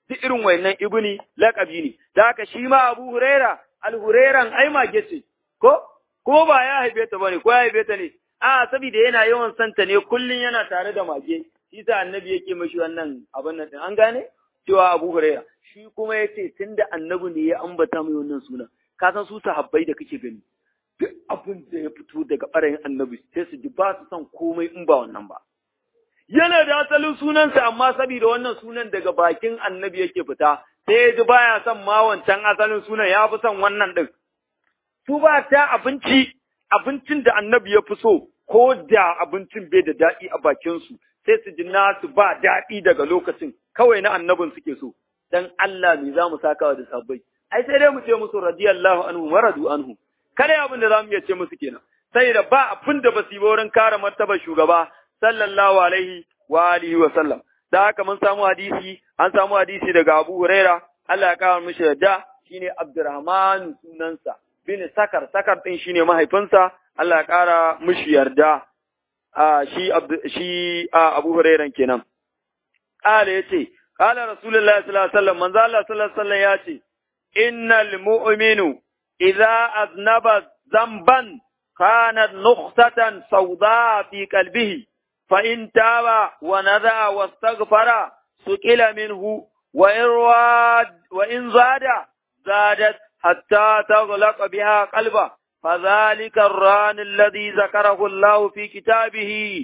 duk irin wayannan ibni laqabi ne da haka shi ma Abu Huraira al-Hurairan ai mage ce ko ko ba ya haife ta bane ko ya haife ta ne a saboda yana yawan santa ne kullun yana tare da mage shi sa annabi yake mashi wannan abin nan din an gane cewa Abu Huraira shi kuma yace tunda annabi ne ya ambata mai wannan suna ka san su sahabbai da kake gani duk abin da ya fito daga ɓarayin annabi sai su ji ba su son komai in ba wannan ba yana da asalin sunansa amma saboda wannan sunan daga bakin annabi yake fita sai ya ji baya son ma wancan asalin sunan ya fi son wannan din su ba ta abinci abincin da annabi ya fi so ko da abincin bai da daɗi a bakinsu sai su ji nasu ba daɗi daga lokacin kawai na annabin suke so dan Allah me za mu saka da sabbai ai sai dai mu ce musu radiyallahu anhu wa radu anhu kada abin da za mu iya ce musu kenan sai da ba abin da ba su yi wurin kare martabar shugaba sallallahu alaihi wa alihi wa sallam da haka mun samu hadisi an samu hadisi daga Abu Huraira Allah ya kawo mishi yadda shine Abdurrahman sunansa bin Sakar Sakar din shine mahaifinsa Allah ya kara mishi yarda a shi shi Abu Hurairan kenan qala yace qala Rasulullahi sallallahu alaihi wasallam manzo Allah sallallahu alaihi wasallam yace innal mu'minu idza aznaba zamban كانت نقطة سوداء في قلبه فإن تاب ونذى واستغفر سكل منه وإن, واد وإن زاد زادت حتى تغلق بها قلبه فذلك الران الذي ذكره الله في كتابه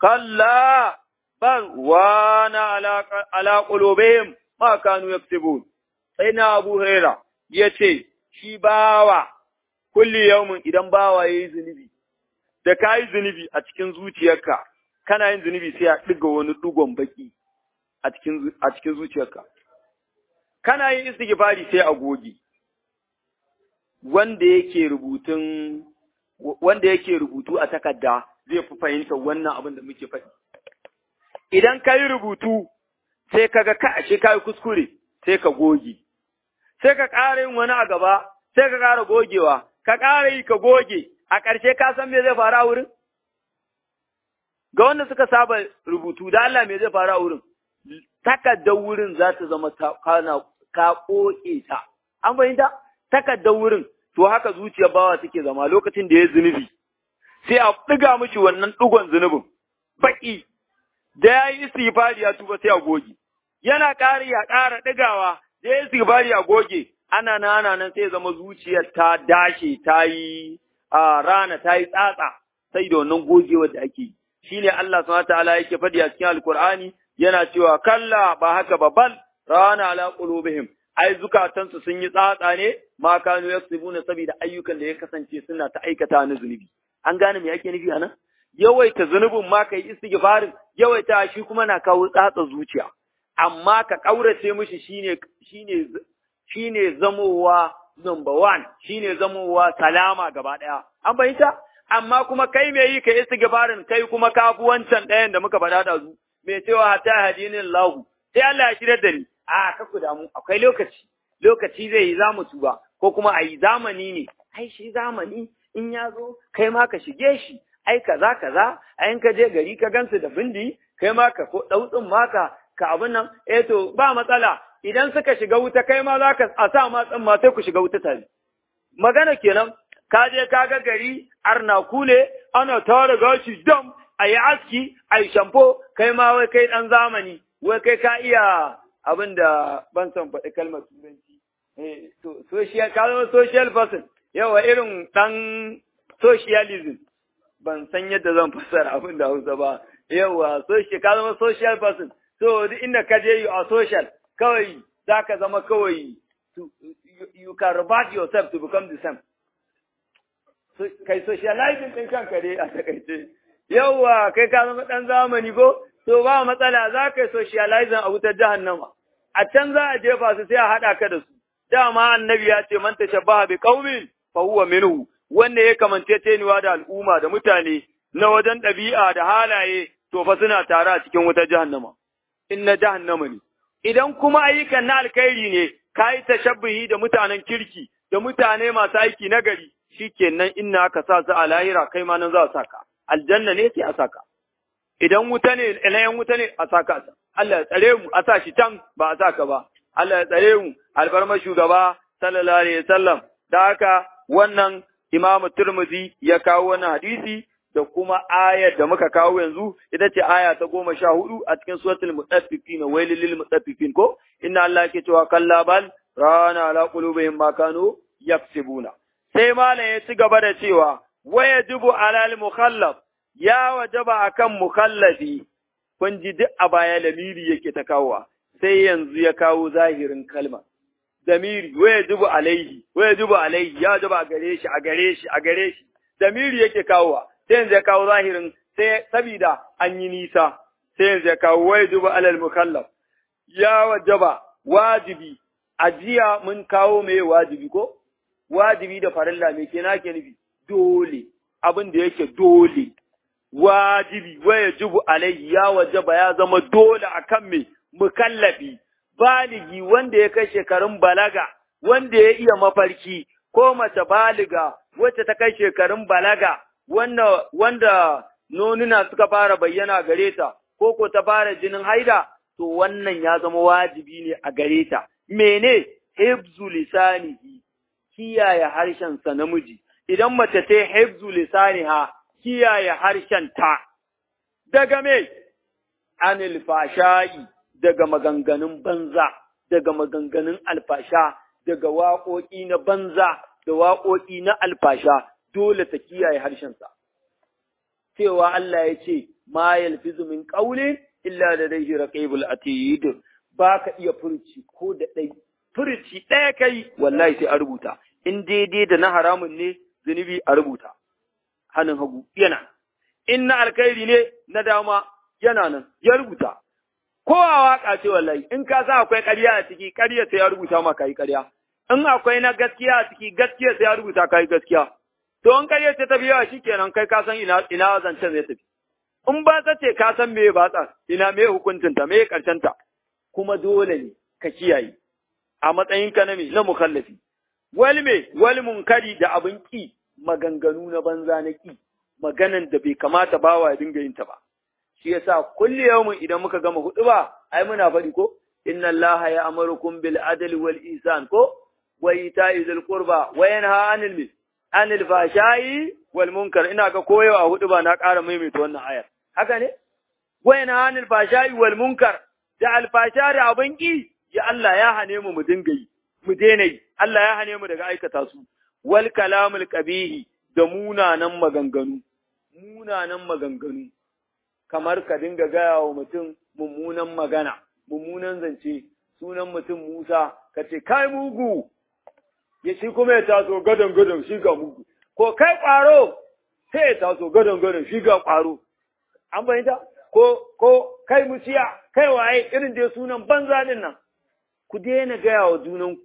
كلا بل وان على على قلوبهم ما كانوا يكتبون سيدنا أبو هريرة يتي شباوة kulli yaumin idan bawa yayi zunubi da kayi zunubi a cikin zuciyarka kana yin zunubi sai a diga wani dugon baki a cikin a cikin zuciyarka kana yin istighfari sai a goge wanda yake rubutun wanda yake rubutu a takarda zai fi fahimta wannan abin da muke faɗi idan ka yi rubutu sai kaga ka ashe ka yi kuskure sai ka goge sai ka ƙara yin wani a gaba sai ka ƙara gogewa ka ƙara yi ka goge, a ƙarshe ka san me zai faru a wurin? Ga wanda suka saba rubutu, da Allah me zai faru a wurin? Takardar wurin za ta zama kana ka ƙoƙe ta. An fahimta? Takardar wurin, to haka zuciyar bawa take zama lokacin da ya zunubi. Sai a ɗiga mishi wannan ɗigon zunubin, baƙi, da ya yi istighfari ya tuba sai a goge. Yana ƙari ya ƙara ɗigawa, da ya yi istighfari a goge, ana nan ana nan sai zama zuciyar ta dashe ta yi a rana ta yi tsatsa sai da wannan gogewar da ake yi shine Allah subhanahu ta'ala yake faɗi a cikin alkur'ani yana cewa kalla ba haka ba bal rana ala qulubihim ai zukatansu sun yi tsatsa ne ma kanu yaksubuna saboda ayyukan da ya kasance suna ta aikata na zunubi an gane me ake nufi anan yawaita zunubin ma kai istighfarin yawaita shi kuma na kawo tsatsa zuciya amma ka kaurace mishi shine shine shine zamowa number one shine zamowa salama gaba ɗaya an bayyanta amma kuma kai me yi ka istighfarin kai kuma ka fi wancan ɗayan da muka faɗa da zu me cewa ta hadinin lahu sai Allah ya shirya da ni a ka ku damu akwai lokaci lokaci zai yi zamu tuba ko kuma a yi zamani ne ai shi zamani in ya zo kai ma ka shige shi ai kaza kaza ai ka je gari ka gansu da bindi kai ma ka ko dautsin maka ka abin nan eh to ba matsala idan suka shiga wuta kai ma za ka a sa ma tsamma sai ku shiga wuta tare. Magana kenan, ka je ka ga gari arna kule ana tara gashi dam a yi aski a yi shamfo kai ma wai kai ɗan zamani wai kai ka iya abin da ban son faɗi kalmar turanci. social, ka zama social person, yawa irin ɗan socialism. Ban san yadda zan fassara abin da Hausa ba. Yawa, ka zama social person. So, duk inda ka je you are social. kawai za ka zama kawai you can revert yourself to become the same. Kai socializing ɗin kanka dai a takaice. Yawwa kai ka zama ɗan zamani ko? To ba matsala za ka yi socializing a wutar jahannama. A can za a jefa su sai a haɗa ka da su. Dama annabi ya ce man tashabbaha bi qaumin fa huwa minhu. Wanda ya kamance teniwa da al'umma da mutane na wajen ɗabi'a da halaye to fa suna tare a cikin wutar jahannama. In na jahannama ne. idan kuma ayyukan na alkhairi ne, ka yi tashabbihi da mutanen kirki, da mutane masu aiki na gari, shi kenan inna aka sa su a lahira kai ma nan za a saka, aljanna ne sai a saka. Idan wuta ne, ilayen wuta ne a saka ta, Allah ya tsare mu a sa shi can ba a saka ba, Allah ya tsare mu albarma shugaba sallallahu alaihi wasallam da haka wannan Imam Tirmidhi ya kawo wannan hadisi da kuma ayar da muka kawo yanzu ita ce aya ta goma sha hudu a cikin suratul mutaffifin wailil lil mutaffifin ko inna Allah yake cewa kalla bal rana ala qulubihim ma kanu yaksibuna sai malam ya ci gaba da cewa wayajibu alal mukhallaf ya wajaba akan mukhallafi kun ji duk a baya lamiri yake ta kawowa sai yanzu ya kawo zahirin kalma damiri wayajibu alaihi wayajibu alaihi ya wajaba a gare shi a gare shi a gare shi damiri yake kawowa sai yanzu ya kawo zahirin sai sabida an yi nisa sai yanzu ya kawo wayajibu alal mukallaf ya wajaba wajibi ajiya mun kawo mai wajibi ko wajibi da farilla me ke ke nufi dole abin da yake dole wajibi waya jibu alaihi ya wajaba ya zama dole akan me mukallafi baligi wanda ya kai shekarun balaga wanda ya iya mafarki ko mace baliga wacce ta kai shekarun balaga wanda wanda nonuna suka fara bayyana gare ta ko ko ta fara jinin haida to wannan ya zama wajibi ne a gare ta mene hibzu lisanihi kiyaye harshensa namiji, idan mace ta hibzu lisaniha kiyaye ta. daga me, anil fasha'i daga maganganun banza, daga maganganun alfasha, daga waƙoƙi na banza da waƙoƙi na alfasha, dole ta kiyaye harshensa. Cewa Allah ya ce, ma yalfizu min ƙaulin illa da dai raqibul atid ba ka iya furci ko da ɗai furci ɗaya kai wallahi sai a rubuta in daidai da na haramun ne zunubi a rubuta hannun hagu yana in na alkhairi ne na dama yana nan ya rubuta ko a waka ce wallahi in ka sa akwai ƙarya a ciki ƙarya sai ya rubuta ma kai ƙarya in akwai na gaskiya a ciki gaskiya sai ya rubuta kai gaskiya to in ƙarya ce ta biya shikenan kai ka san ina ina zancen zai tafi in ba ta ce ka san me ba ta ina me hukuncinta me karshen ta kuma dole ne ka kiyaye a matsayinka na me na mukallafi wal me wal munkari da abin ki maganganu na banza na ki maganan da bai kamata bawa ya dinga yin ta ba shi yasa kulli yawmin idan muka gama hudu ba ai muna faɗi ko inna allaha ya'murukum bil adli wal ihsan ko wa ita'i dhil qurba wa yanha 'anil anil fashai wal munkar ina ga koyo a hudu ba na ƙara maimaita wannan ayar haka ne wa yanha 'anil fashai wal munkar da alfasha da abin ki ya Allah ya hane mu mu dinga yi mu daina yi Allah ya hane mu daga aikata su wal kalamul qabihi da munanan maganganu munanan maganganu kamar ka dinga gaya wa mutum mummunan magana mummunan zance sunan mutum Musa ka ce kai mugu ya shi kuma ya taso gadon gadon shi ga mugu ko kai ƙwaro sai ya taso gadon gadon shi ga ƙwaro an bayyanta ko ko kai musiya kai waye irin da sunan banza din nan ku daina gaya wa junanku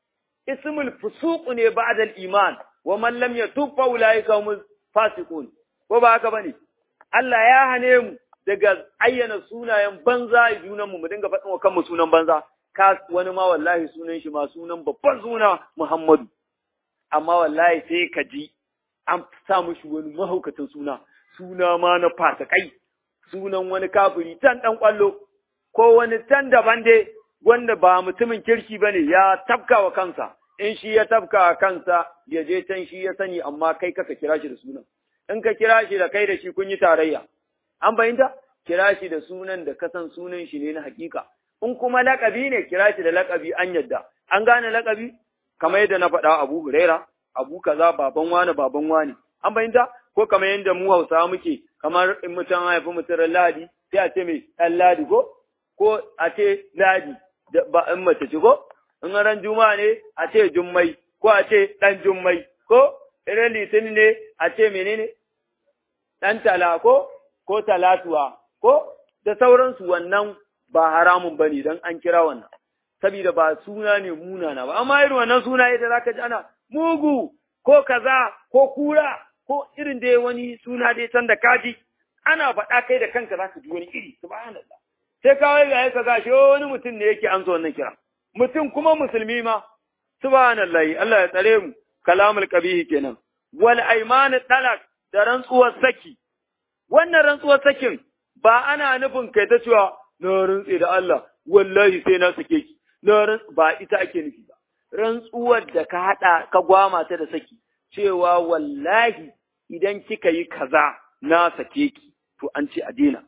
ismul fusuq ne ba'da al-iman wa man lam yatub fa ulaika hum fasiqun ko ba haka bane Allah ya hane mu daga ayyana sunayen banza a junanmu mu dinga faɗin wa kanmu sunan banza ka wani ma wallahi sunan shi ma sunan babban suna Muhammadu amma wallahi sai ka ji an sa mushi wani mahaukacin suna suna ma na fasikai sunan wani kafiri tan dan kwallo ko wani tan daban dai wanda ba mutumin kirki bane ya tafka wa kansa in shi ya tafka wa kansa ya je can shi ya sani amma kai kaka kira shi da sunan in ka kira shi da kai da shi kun yi tarayya an fahimta kira shi da sunan da kasan sunan shi ne na hakika in kuma lakabi ne kira shi da lakabi an yadda an gane lakabi kamar yadda na faɗa Abu Huraira Abu kaza baban wani baban wani an fahimta ko kamar yadda mu Hausawa muke kamar in mutum haifi mutum Ladi sai a ce mai ɗan Ladi ko ko a ce Ladi ba in mace ce ko in ran Juma'a ne a ce Jummai ko a ce ɗan Jummai ko irin Litinin ne a ce menene ɗan tala ko ko talatuwa ko da sauransu wannan ba haramun bane dan an kira wannan saboda ba suna ne munana ba amma irin wannan suna yadda zaka ji ana mugu ko kaza ko kura ko irin dai wani suna dai can da kaji ana faɗa kai da kanka zaka ji wani iri subhanallah sai kawai ga ka gashi wani mutum ne yake amsa wannan kira mutum kuma musulmi ma subhanallah Allah ya tsare mu kalamul qabihi kenan wal aymanu talak da rantsuwar saki wannan rantsuwar sakin ba ana nufin kai ta cewa na rantse da Allah wallahi sai na sake ki ba ita ake nufi ba rantsuwar da ka haɗa ka gwama ta da saki cewa wallahi idan kika yi kaza na sake ki to an ce a daina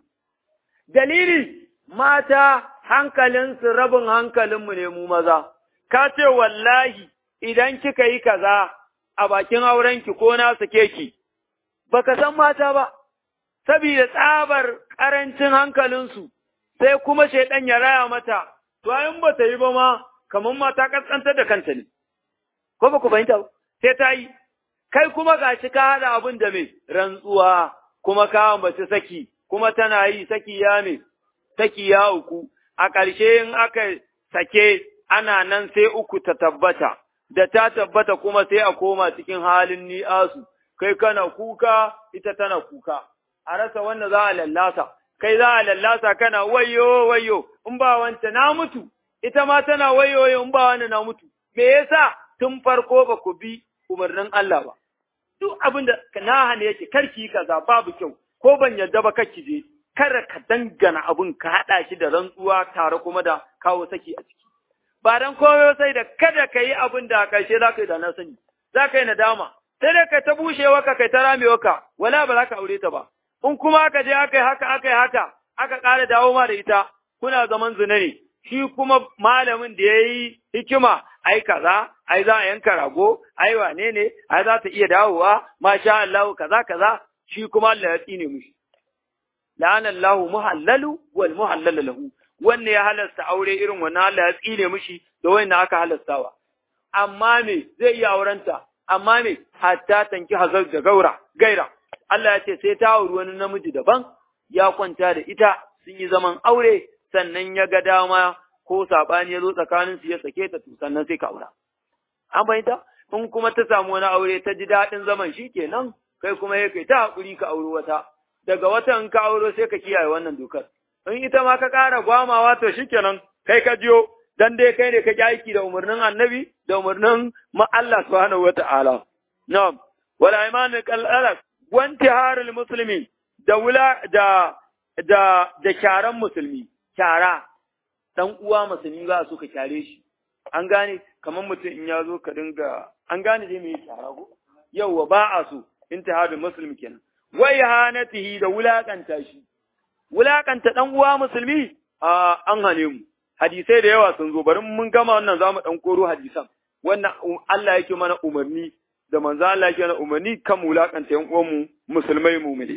dalili mata hankalinsu rabin hankalinmu ne mu maza ka ce wallahi idan kika yi kaza a bakin aurenki ko na sake ki baka san mata ba saboda tsabar ƙarancin hankalinsu sai kuma shaidan ya raya mata to in ba ta yi ba ma kamar mata kaskantar da kanta ne ko ba ku fahimta ba sai ta yi kai kuma gashi ka haɗa abin da mai rantsuwa kuma ka ambaci saki kuma tana yi saki ya me saki ya uku a ƙarshe in aka sake ana nan sai uku ta tabbata da ta tabbata kuma sai a koma cikin halin ni'asu kai kana kuka ita tana kuka a rasa wanda za a lallasa kai za a lallasa kana wayo wayo in ba wanta na mutu ita ma tana wayo wayo in ba wanda na mutu me yasa tun farko ba ku bi umarnin Allah ba duk abin da na hane yake karki kaza babu kyau ko ban yarda ba kake je kada ka dangana abun ka haɗa shi da rantsuwa tare kuma da kawo saki a ciki ba dan koyo sai da kada ka yi abin da a ƙarshe za ka yi da na sani za ka yi nadama sai dai ka ta bushewa ka kai ta ramewa ka wala ba za ka aure ta ba in kuma aka je aka yi haka aka yi haka aka ƙara dawo ma da ita kuna zaman zina ne shi kuma malamin da ya yi hikima ai kaza ai za a yanka rago ai wane ne ai za ta iya dawowa masha Allah kaza kaza shi kuma Allah ya tsine mushi la'ana Allah muhallalu wal muhallalu lahu wanne ya halasta aure irin wannan Allah ya tsine mushi da wanda aka halastawa amma me zai iya aurenta amma me hatta tanki hazar da gaura gaira Allah ya ce sai ta auri wani namiji daban ya kwanta da ita sun yi zaman aure sannan ya ga dama ko sabani ya zo tsakanin su ya sake ta to sannan sai ka aura an bayyana in kuma ta samu wani aure ta ji daɗin zaman shi kenan kai kuma ya kai ta hakuri ka auri wata daga wata in ka auro sai ka kiyaye wannan dokar in ita ma ka ƙara gwamawa to shikenan kai ka jiyo dan dai kai ne ka ki aiki da umarnin annabi da umarnin ma Allah subhanahu wata'ala na'am wala imanu qalala wanti harul muslimi da wula da da da kyaran musulmi kyara dan uwa musulmi ba su ka kyare shi an gane kamar mutum in ya zo ka dinga an gane dai me kyara ko yawwa ba a so intihadul muslim kenan wai hanatihi da wulakanta shi wulakanta ɗan uwa musulmi a an hane mu hadisai da yawa sun zo bari mun gama wannan zamu ɗan koro hadisan wannan Allah yake mana umarni da manzo Allah yake mana umarni kan wulakanta yan uwan mu musulmai mu'mini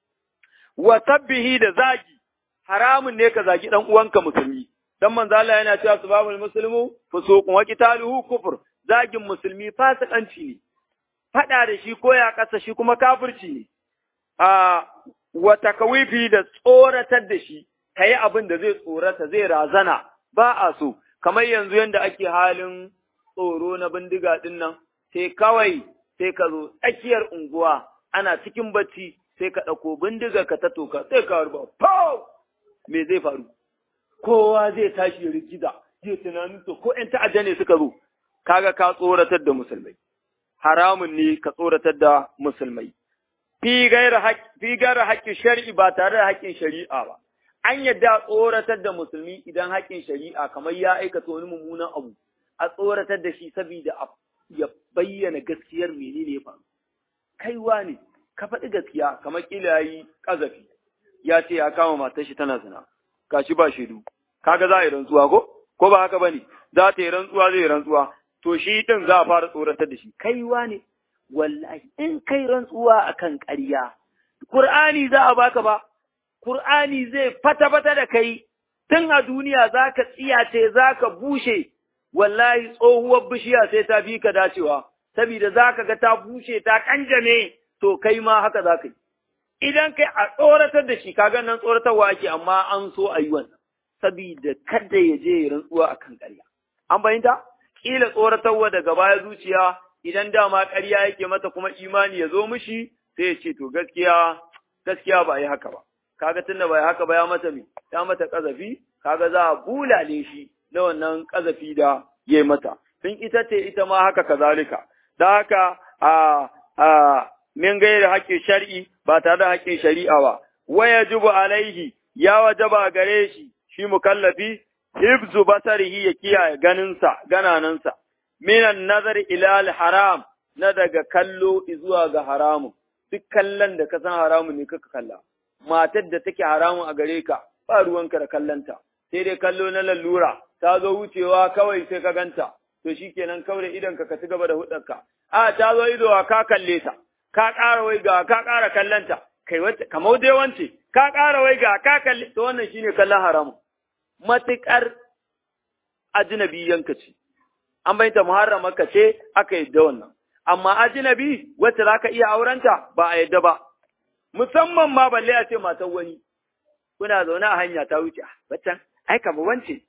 wa tabbihi da zagi haramun ne ka zagi ɗan uwanka musulmi dan manzo Allah yana cewa subhanal muslimu fusuqun wa qitaluhu kufr zagin musulmi fasikanci ne fada da shi ko ya kasa shi kuma kafirci ne a wa takawifi da tsoratar da shi, ka yi abin da zai tsorata zai razana ba a so, kamar yanzu yadda ake halin tsoro na bindiga ɗin nan, sai kawai sai ka zo tsakiyar unguwa ana cikin bacci sai ka ɗauko bindiga ka ta toka sai ka harba, pau! Me zai faru? Kowa zai tashi ya rigiza, zai tunanin to ko ‘yan ta'adda ne suka zo, kaga ka tsoratar da musulmai. Haramun ne ka tsoratar da musulmai. fi gaira haƙƙin shari'i ba tare da haƙƙin shari'a ba. An yadda tsoratar da musulmi idan haƙƙin shari'a kamar ya aikata wani mummunan abu, a tsoratar da shi saboda ya bayyana gaskiyar menene ya faru. Kaiwa ne, ka faɗi gaskiya kamar ƙila ya yi ƙazafi, ya ce ya kama matar shi tana zina, gashi ba shaidu. Kaga za a yi rantsuwa ko? Ko ba haka ba ne? Za ta yi rantsuwa zai yi rantsuwa. To shi ɗin za a fara tsoratar da shi. Kaiwa ne, wallahi in kai rantsuwa akan ƙarya Qur'ani za a baka ba Qur'ani zai fata-fata da kai tun a duniya zaka tsiyace zaka bushe wallahi tsohuwar bishiya sai ta bi ka dacewa saboda zaka ga ta bushe ta kanjame to kai ma haka zaka yi idan kai a tsoratar da shi kaga nan tsoratarwa ake amma an so a yi wannan saboda kada ya je rantsuwa akan ƙarya an bayyanta kila tsoratarwa daga baya zuciya idan dama ƙarya yake mata kuma imani ya zo mishi sai ya ce to gaskiya gaskiya ba yi haka ba kaga tunda ba yi haka ba ya mata me ya mata kazafi kaga za a bulale shi na wannan kazafi da ya mata tun ita ce ita ma haka kazalika da haka a a min gairi haƙƙin shar'i ba tare da haƙƙin shari'a ba waya jubu alaihi ya wajaba gare shi shi mukallafi hibzu basarihi ya kiyaye ganinsa gananansa minan nazar ila haram na daga kallo zuwa ga haramun duk kallon da ka san haramun ne kaka kalla matar da take haramun a gare ka ba ruwanka da kallonta sai dai kallo na lalura ta zo wucewa kawai sai ka ganta to shikenan kawai idan ka ci gaba da hudarka a ta zo ido ka kalle ta ka ƙara wai ga ka ƙara kallonta kai wata kamar dai wance ka ƙara wai ga ka kalle to wannan shine kallon haramun matuƙar ajnabiyanka ce an bayyanta muharramarka ce aka yadda wannan amma ajnabi wacce zaka iya aurenta ba a yadda ba musamman ma balle a ce matan wani kuna zaune a hanya ta wuce waccan ai kamar wance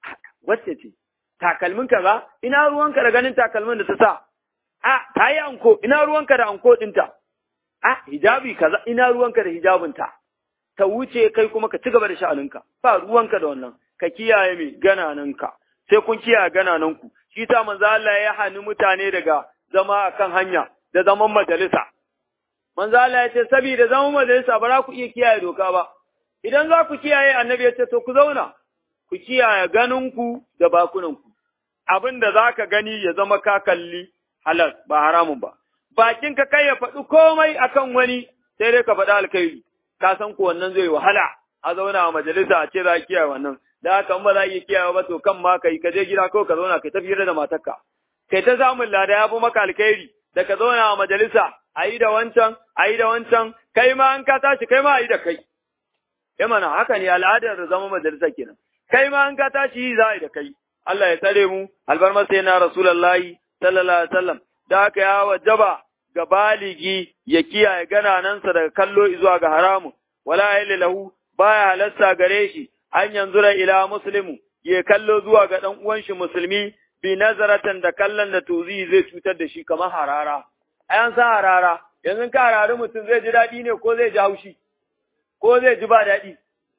wacce ce takalmin ka ba ina ruwanka da ganin takalmin da ta sa a ta yi anko ina ruwanka da anko dinta a hijabi kaza ina ruwanka da hijabinta ta wuce kai kuma ka ci gaba da sha'aninka ba ruwanka da wannan ka kiyaye mai ganananka sai kun kiyaye ganananku shi ta manzo Allah ya hani mutane daga zama akan hanya da zaman majalisa manzo Allah ya ce saboda zaman majalisa ba za ku iya kiyaye doka ba idan za ku kiyaye annabi ya ce to ku zauna ku kiyaye ganinku da bakunanku abin da za ka gani ya zama ka kalli halal ba haramun ba bakin ka kai ya faɗi komai akan wani sai dai ka faɗi alkhairi ka san ko wannan zai wahala a zauna a majalisa a ce za ki kiyaye wannan da haka ba za a iya kiyaye ba to kan ma kai ka je gida kawai ka zauna kai tafiyar da matarka kai ta samun lada ya fi maka alkhairi da ka zauna a majalisa a yi da wancan a yi da wancan kai ma an ka tashi kai ma a yi da kai ya mana haka ne al'adar da zama majalisa kenan kai ma an ka tashi yi za a yi da kai Allah ya tsare mu albarmar sai na rasulullahi sallallahu alaihi wasallam da haka ya wajaba ga baligi ya kiyaye gananansa daga kallo zuwa ga haramu wala yahillu lahu baya halasta gare shi an yanzura ila muslimu ya kallo zuwa ga dan uwan shi musulmi bi nazaratan da kallon da tuzi zai cutar da shi kamar harara ayan sa harara yanzu ka harari mutum zai ji daɗi ne ko zai ji haushi ko zai ji ba daɗi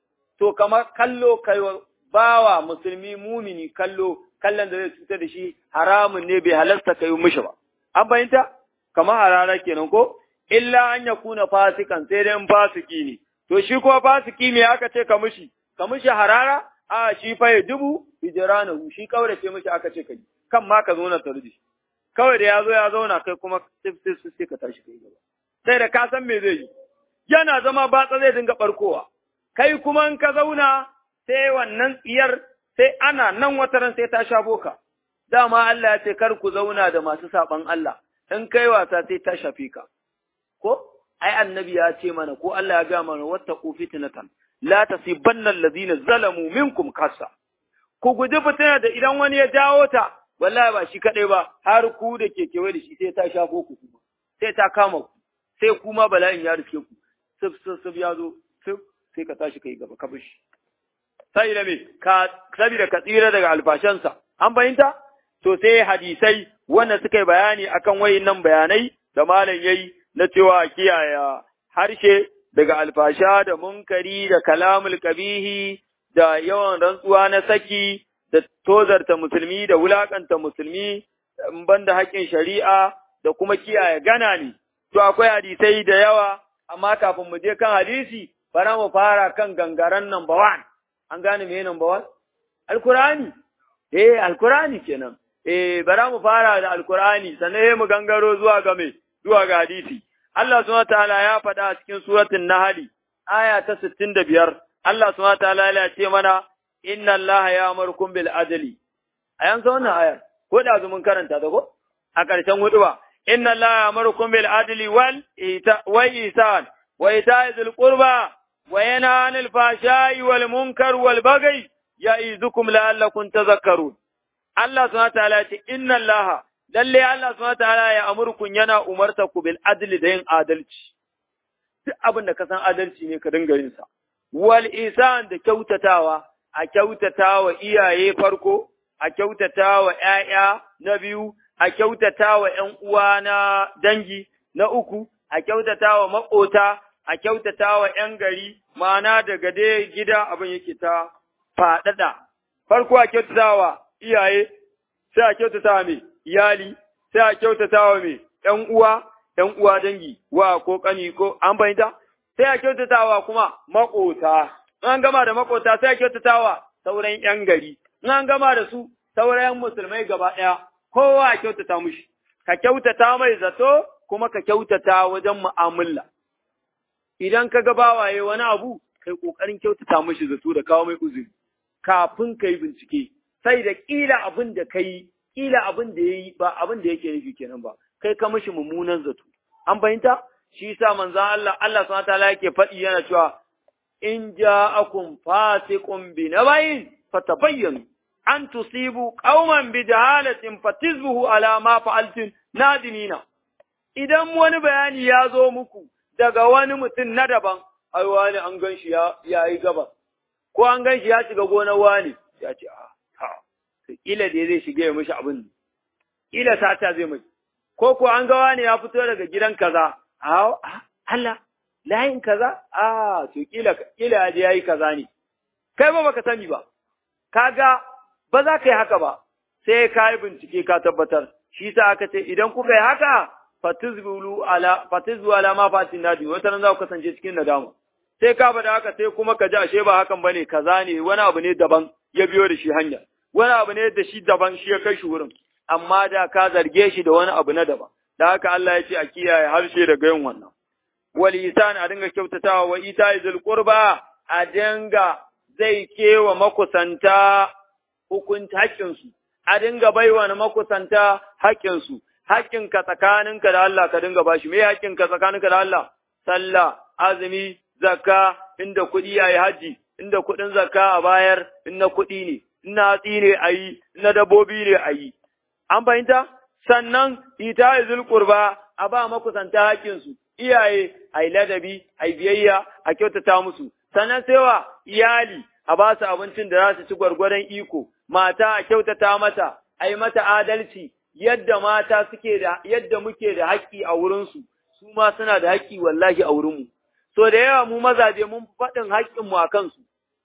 to kamar kallo kai bawa musulmi mumini kallo kallon da zai cutar da shi haramun ne bai halasta kai mishi ba an fahimta kamar harara kenan ko illa an ya kuna fasikan sai dai fasiki ne to shi ko fasiki me aka ce ka mishi ka mishi harara a shi fa ya dubu hijranahu shi kaurace mishi aka ce kai kan ma ka zo na tarji kawai da ya zo ya zauna kai kuma sai sai ka tashi kai gaba sai da ka san me zai yi yana zama batsa zai dinga barkowa kai kuma in ka zauna sai wannan tsiyar sai ana nan wataran sai ta sha boka dama Allah ya ce kar ku zauna da masu saban Allah in kai wasa sai ta shafe ka ko ai annabi ya ce mana ko Allah ya ga mana wattaqu fitnatan la tasibanna alladhina zalamu minkum kasa ku guji fitina da idan wani ya jawo ta wallahi ba shi kadai ba har ku da ke kewaye da shi sai ta shafo ku kuma sai ta kama ku sai kuma bala'in ya rike ku sif sif sif ya zo sif sai ka tashi kai gaba ka bishi sai da me ka saboda ka tsira daga alfashansa an fahimta to sai hadisai wanda suka yi bayani akan wayannan bayanai da malam yayi na cewa kiyaye harshe daga alfasha da munkari da kalamul kabihi da yawan rantsuwa na saki da tozarta musulmi da wulakanta musulmi banda haƙƙin shari'a da kuma kiyaye gana ne to akwai hadisai da yawa amma kafin mu je kan hadisi bara mu fara kan gangaren number one an gane me number one alkurani eh alkurani kenan eh bara mu fara da alkurani sannan mu gangaro zuwa ga me zuwa ga hadisi Allah subhanahu wataala ya faɗa a cikin suratul nahl aya ta 65 Allah subhanahu wataala ya ce mana inna Allah ya'murukum bil adli ayan sa wannan ayar ko da mun karanta ta ko a ƙarshen huduba inna Allah ya'murukum bil adli wal wa ihsan wa ita'i dhil qurba wa yanha 'anil fahsha'i wal munkar wal baghi ya'idukum la'allakum tadhakkarun Allah subhanahu wataala ya ce inna Allah lalle Allah subhanahu wataala ya amurkun yana umarta ku bil adli da yin adalci duk abin da ka san adalci ne ka dinga yin sa wal isan da kyautatawa a kyautatawa iyaye farko a kyautatawa ƴaƴa na biyu a kyautatawa ƴan uwa na dangi na uku a kyautatawa maƙota a kyautatawa ƴan gari ma'ana daga dai gida abin yake ta faɗaɗa farko a kyautatawa iyaye sai a kyautatawa mai iyali sai a kyautatawa mai ƴan uwa ƴan uwa dangi wa ko ƙani ko an fahimta sai a kyautatawa kuma maƙota an gama da maƙota sai a kyautatawa sauran ‘yan gari, in an gama da su, sauran musulmai gaba ɗaya, kowa a kyautata mushi, ka kyautata mai zato kuma ka kyautata wajen mu'amala. Idan ka ga bawaye wani abu, kai ƙoƙarin kyautata mushi zato da kawo mai uzuri, kafin ka yi bincike, sai da ƙila abin da ka yi, ƙila abin da ya yi ba abin da yake nufi kenan ba, kai ka mishi mummunan zato. An fahimta? Shi sa manzan Allah, Allah subhanahu wa ta'ala yake faɗi yana cewa in ja'akum fasiqun bi nabayin fatabayyanu an tusibu qauman bi jahalatin fatizbuhu ala ma fa'altum nadimina idan wani bayani ya zo muku daga wani mutum na daban ai wani an gan shi ya yi gaba ko an gan shi ya shiga gonar wani ya ce a ha kila da zai shiga ya mishi abin kila sata zai mai ko ko an ga wani ya fito daga gidan kaza a Allah layin kaza a to kila kila ya je yayi kaza ne kai ba baka sani ba kaga ba za ka yi haka ba sai ka yi bincike ka tabbatar shi sa aka ce idan kuka yi haka fatizbulu ala fatizbu ala ma fatin nadi wata nan za ku kasance cikin nadama sai ka bada haka sai kuma ka ji ashe ba hakan bane kaza ne wani abu ne daban ya biyo da shi hanya wani abu ne da shi daban shi ya kai shi wurin amma da ka zarge shi da wani abu na daban da haka Allah ya ce a kiyaye harshe daga yin wannan wal isan a dinga kyautatawa wa ita zul qurba a dinga zai kewa makusanta hukunta haƙƙinsu a dinga baiwa na makusanta haƙƙinsu haƙƙinka tsakaninka da Allah ka dinga bashi me haƙƙinka tsakaninka da Allah sallah azumi zakka inda kuɗi yayi haji inda kuɗin zakka a bayar in na kuɗi ne in na hatsi ne a yi na dabbobi ne a yi an fahimta sannan ita zul qurba a ba makusanta haƙƙinsu iyaye a yi ladabi a yi biyayya a kyautata musu sannan sai wa iyali a ba su abincin da za su ci gwargwadon iko mata a kyautata mata a yi mata adalci yadda mata suke da yadda muke da haƙƙi a wurinsu su ma suna da haƙƙi wallahi a wurinmu so da yawa mu mazaje mun faɗin haƙƙinmu a kansu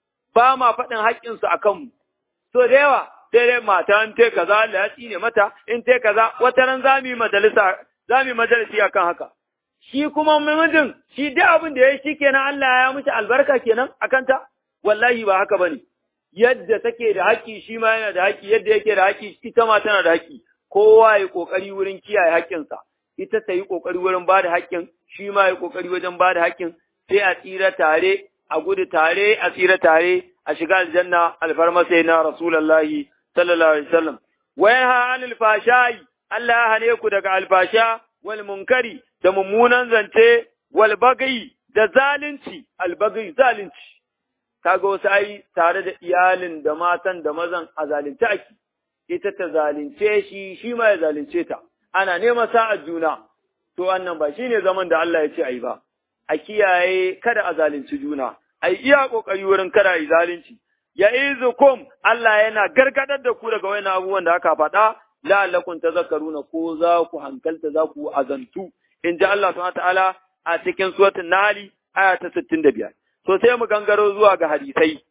ba ma faɗin haƙƙinsu a kanmu so da yawa sai dai mata in te kaza Allah ya tsine mata in te kaza wata ran za mu yi majalisa za mu yi majalisi akan haka shi kuma mijin shi duk abin da ya shi kenan Allah ya mishi albarka kenan akan ta wallahi ba haka bane yadda take da haƙƙi shi ma yana da haƙƙi yadda yake da haƙƙi ita ma tana da haƙƙi kowa ya kokari wurin kiyaye haƙƙinsa ita ta yi kokari wurin ba da haƙƙin shi ma ya kokari wajen ba da haƙƙin sai a tsira tare a gudu tare a tsira tare a shiga aljanna alfarma sai na rasulullahi sallallahu alaihi wasallam wa yanha anil fashai Allah ya hane ku daga alfasha wal munkari da mummunan zance wal bagai da zalunci al bagai zalunci kaga wasu ai tare da iyalin da matan da mazan a zalunce ake ita ta zalunce shi shi ma ya zalunce ta ana neman sa'ar juna to wannan ba shine zaman da Allah ya ce ai ba a kiyaye kada a zalunci juna ai iya kokari wurin kada yi zalunci ya izukum Allah yana gargadar da ku daga wayannan abubuwan da aka faɗa la'allakum tazakkaruna ko za ku hankalta za ku azantu in ji Allah subhanahu ta'ala a cikin suratul nahl aya ta 65 to sai mu gangaro zuwa ga hadisai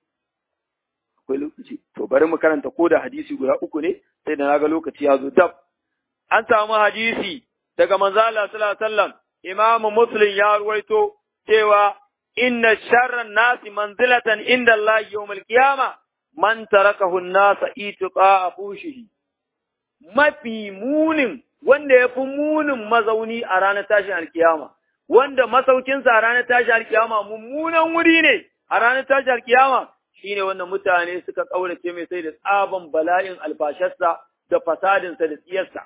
akwai lokaci to bari mu karanta ko da hadisi guda uku ne sai da naga lokaci ya zo dab an samu hadisi daga manzo Allah sallallahu alaihi wasallam Imam Muslim ya ruwaito cewa inna sharran nasi manzilatan inda Allah yawmal qiyama man tarakahu an-nasa itiqa fushihi mafi munin wanda ya fi munin mazauni a ranar tashin alkiyama wanda masaukinsa a ranar tashin alkiyama mummunan wuri ne a ranar tashin alkiyama shine wanda mutane suka kaurace mai sai da tsaban bala'in alfasharsa da fasadinsa da tsiyarsa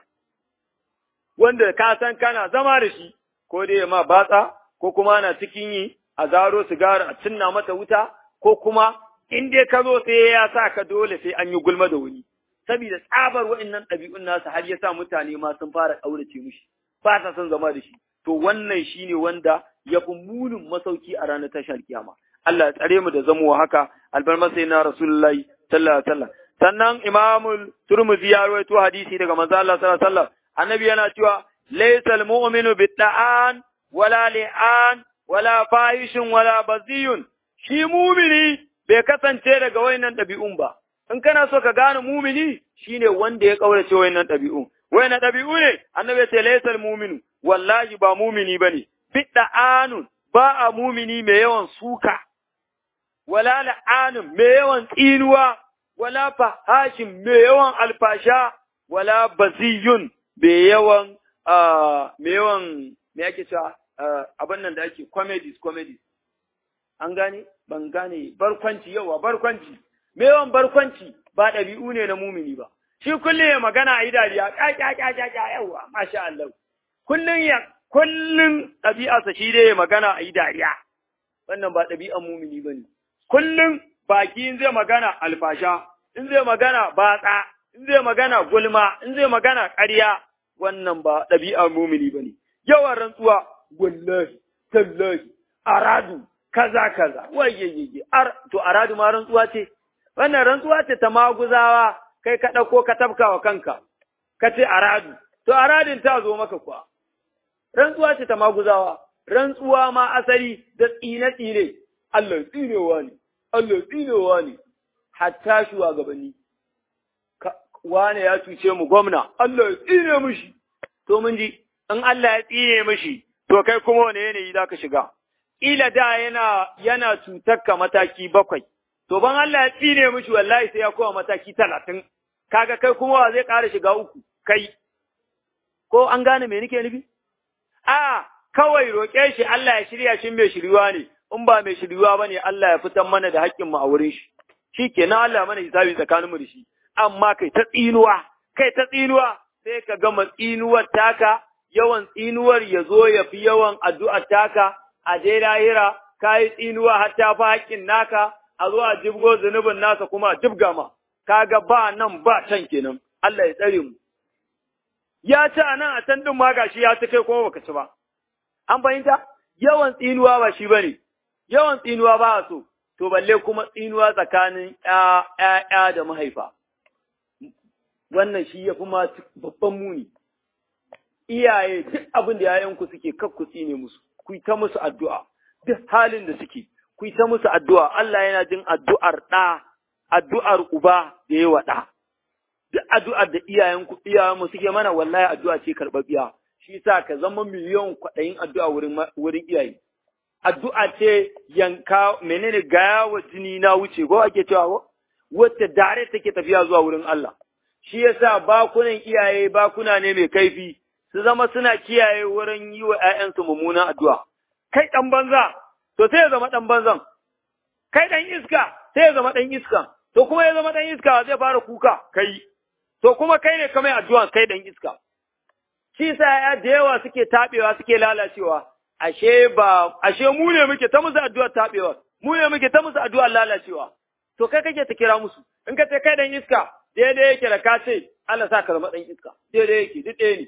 wanda ka san kana zama da shi ko dai ma batsa ko kuma na cikin yi a zaro sigara a cinna mata wuta ko kuma in dai ka zo sai ya sa ka dole sai an yi gulma da wuni saboda tsabar wa'annan ɗabi'un nasa har ya sa mutane ma sun fara ƙaurace mishi ba sa son zama da shi to wannan shine wanda ya fi munin masauki a ranar tashar kiyama Allah ya tsare mu da zamowa haka albarma sai na rasulullahi sallallahu alaihi wasallam sannan imamul turmuzi ya rawaito hadisi daga manzo Allah sallallahu alaihi wasallam annabi yana cewa laysal mu'minu bidda'an wala li'an wala fahishin wala baziyun shi mumini bai kasance daga wayannan ɗabi'un ba in kana so ka gane mumini shine wanda ya kaurace wayannan ɗabi'u wayannan ɗabi'u ne annabi ya ce laysal mu'minu wallahi ba mumini bane bidda anun ba a mumini mai yawan suka wala la'anin mai yawan tsinuwa, wala fahashin mai yawan alfasha, wala baziyun mai yawan, mai yawan, me ake cewa abin nan da ake comedies, comedies. An gane? Ban gane barkwanci yawa barkwanci. Mai yawan barkwanci ba ɗabi'u ne na mumini ba. Shi kullum ya magana a yi dariya, ƙaƙaƙaƙaƙa yawa, masha Allah. Kullum ya, kullum ɗabi'arsa shi dai ya magana a yi dariya. Wannan ba ɗabi'an mumini ba ne. kullum baki in zai magana alfasha, in zai magana batsa, in zai magana gulma, in zai magana ƙarya, wannan ba ɗabi'ar mumini ba ne. Yawan rantsuwa, wallahi, tallahi, aradu, kaza kaza, wayyayye, ar, to aradu ma rantsuwa ce, wannan rantsuwa ce ta maguzawa, kai ka ɗauko ka tafka wa kanka, ka ce aradu, to aradin ta zo maka kuwa. Rantsuwa ce ta maguzawa, rantsuwa ma asali da tsine-tsine, Allah tsinewa ne, Allah tsinewa ne, hatta shugabanni. Wane ya cuce mu gwamna, Allah ya tsine mishi, to mun ji, in Allah ya tsine mishi, to kai kuma wane yanayi za ka shiga. Ila da yana yana cutar ka mataki bakwai, to ban Allah ya tsine mishi wallahi sai ya kowa mataki talatin, kaga kai kuma wa zai ƙara shiga uku, kai. Ko an gane me nake nufi? A kawai roƙe shi Allah ya shirya shi mai shiryuwa ne, in ba mai shiryuwa ba ne Allah ya fitan mana da haƙƙinmu a wurin shi, shi ke na Allah mana hisabi tsakaninmu da shi, amma kai ta tsinuwa, kai ta tsinuwa, sai ka gama tsinuwar taka, yawan tsinuwar ya zo ya fi yawan addu'ar taka, a je lahira, ka yi tsinuwa har ta fi haƙƙin naka, a zo a jibgo zunubin nasa kuma a jibga ma, ka ga ba nan ba can kenan, Allah ya tsare mu. Ya ci a nan a can ɗin ma gashi ya ci kai kuma baka ci ba. An fahimta? Yawan tsinuwa ba shi ba ne, yawan tsinuwa ba a so, to balle kuma tsinuwa tsakanin ‘ya'ya da mahaifa. Wannan shi ya fi ma babban muni. Iyaye duk abin da ‘ya'yanku suke kakku tsine musu, ku ta musu addu'a, duk halin da suke, ku ta musu addu'a, Allah yana jin addu'ar ɗa, addu'ar uba da yawa ɗa. Duk addu'ar da iyayenku, iyayenmu suke mana wallahi addu'a ce karɓaɓɓiya. Shi sa ka zama miliyon kwaɗayin addu'a wurin iyaye. addu'a ce yanka menene gaya wa jini na wuce ko ake cewa wacce dare take tafiya zuwa wurin Allah shi yasa bakunan iyaye bakuna ne mai kaifi su zama suna kiyaye wurin yi wa ‘ya'yansu mummunan addu'a kai ɗan banza to sai ya zama ɗan banzan kai ɗan iska sai ya zama ɗan iska to kuma ya zama ɗan iska zai fara kuka kai to kuma kai ne kamar addu'a kai ɗan iska shi sa ya da yawa suke taɓewa suke lalacewa ashe ba ashe mu ne muke ta musu addu'ar tabewa mu ne muke ta musu addu'ar lalacewa to kai kake ta kira musu in ka ce kai dan iska daidai yake da ka ce Allah sa ka zama dan iska daidai yake duk ɗaya ne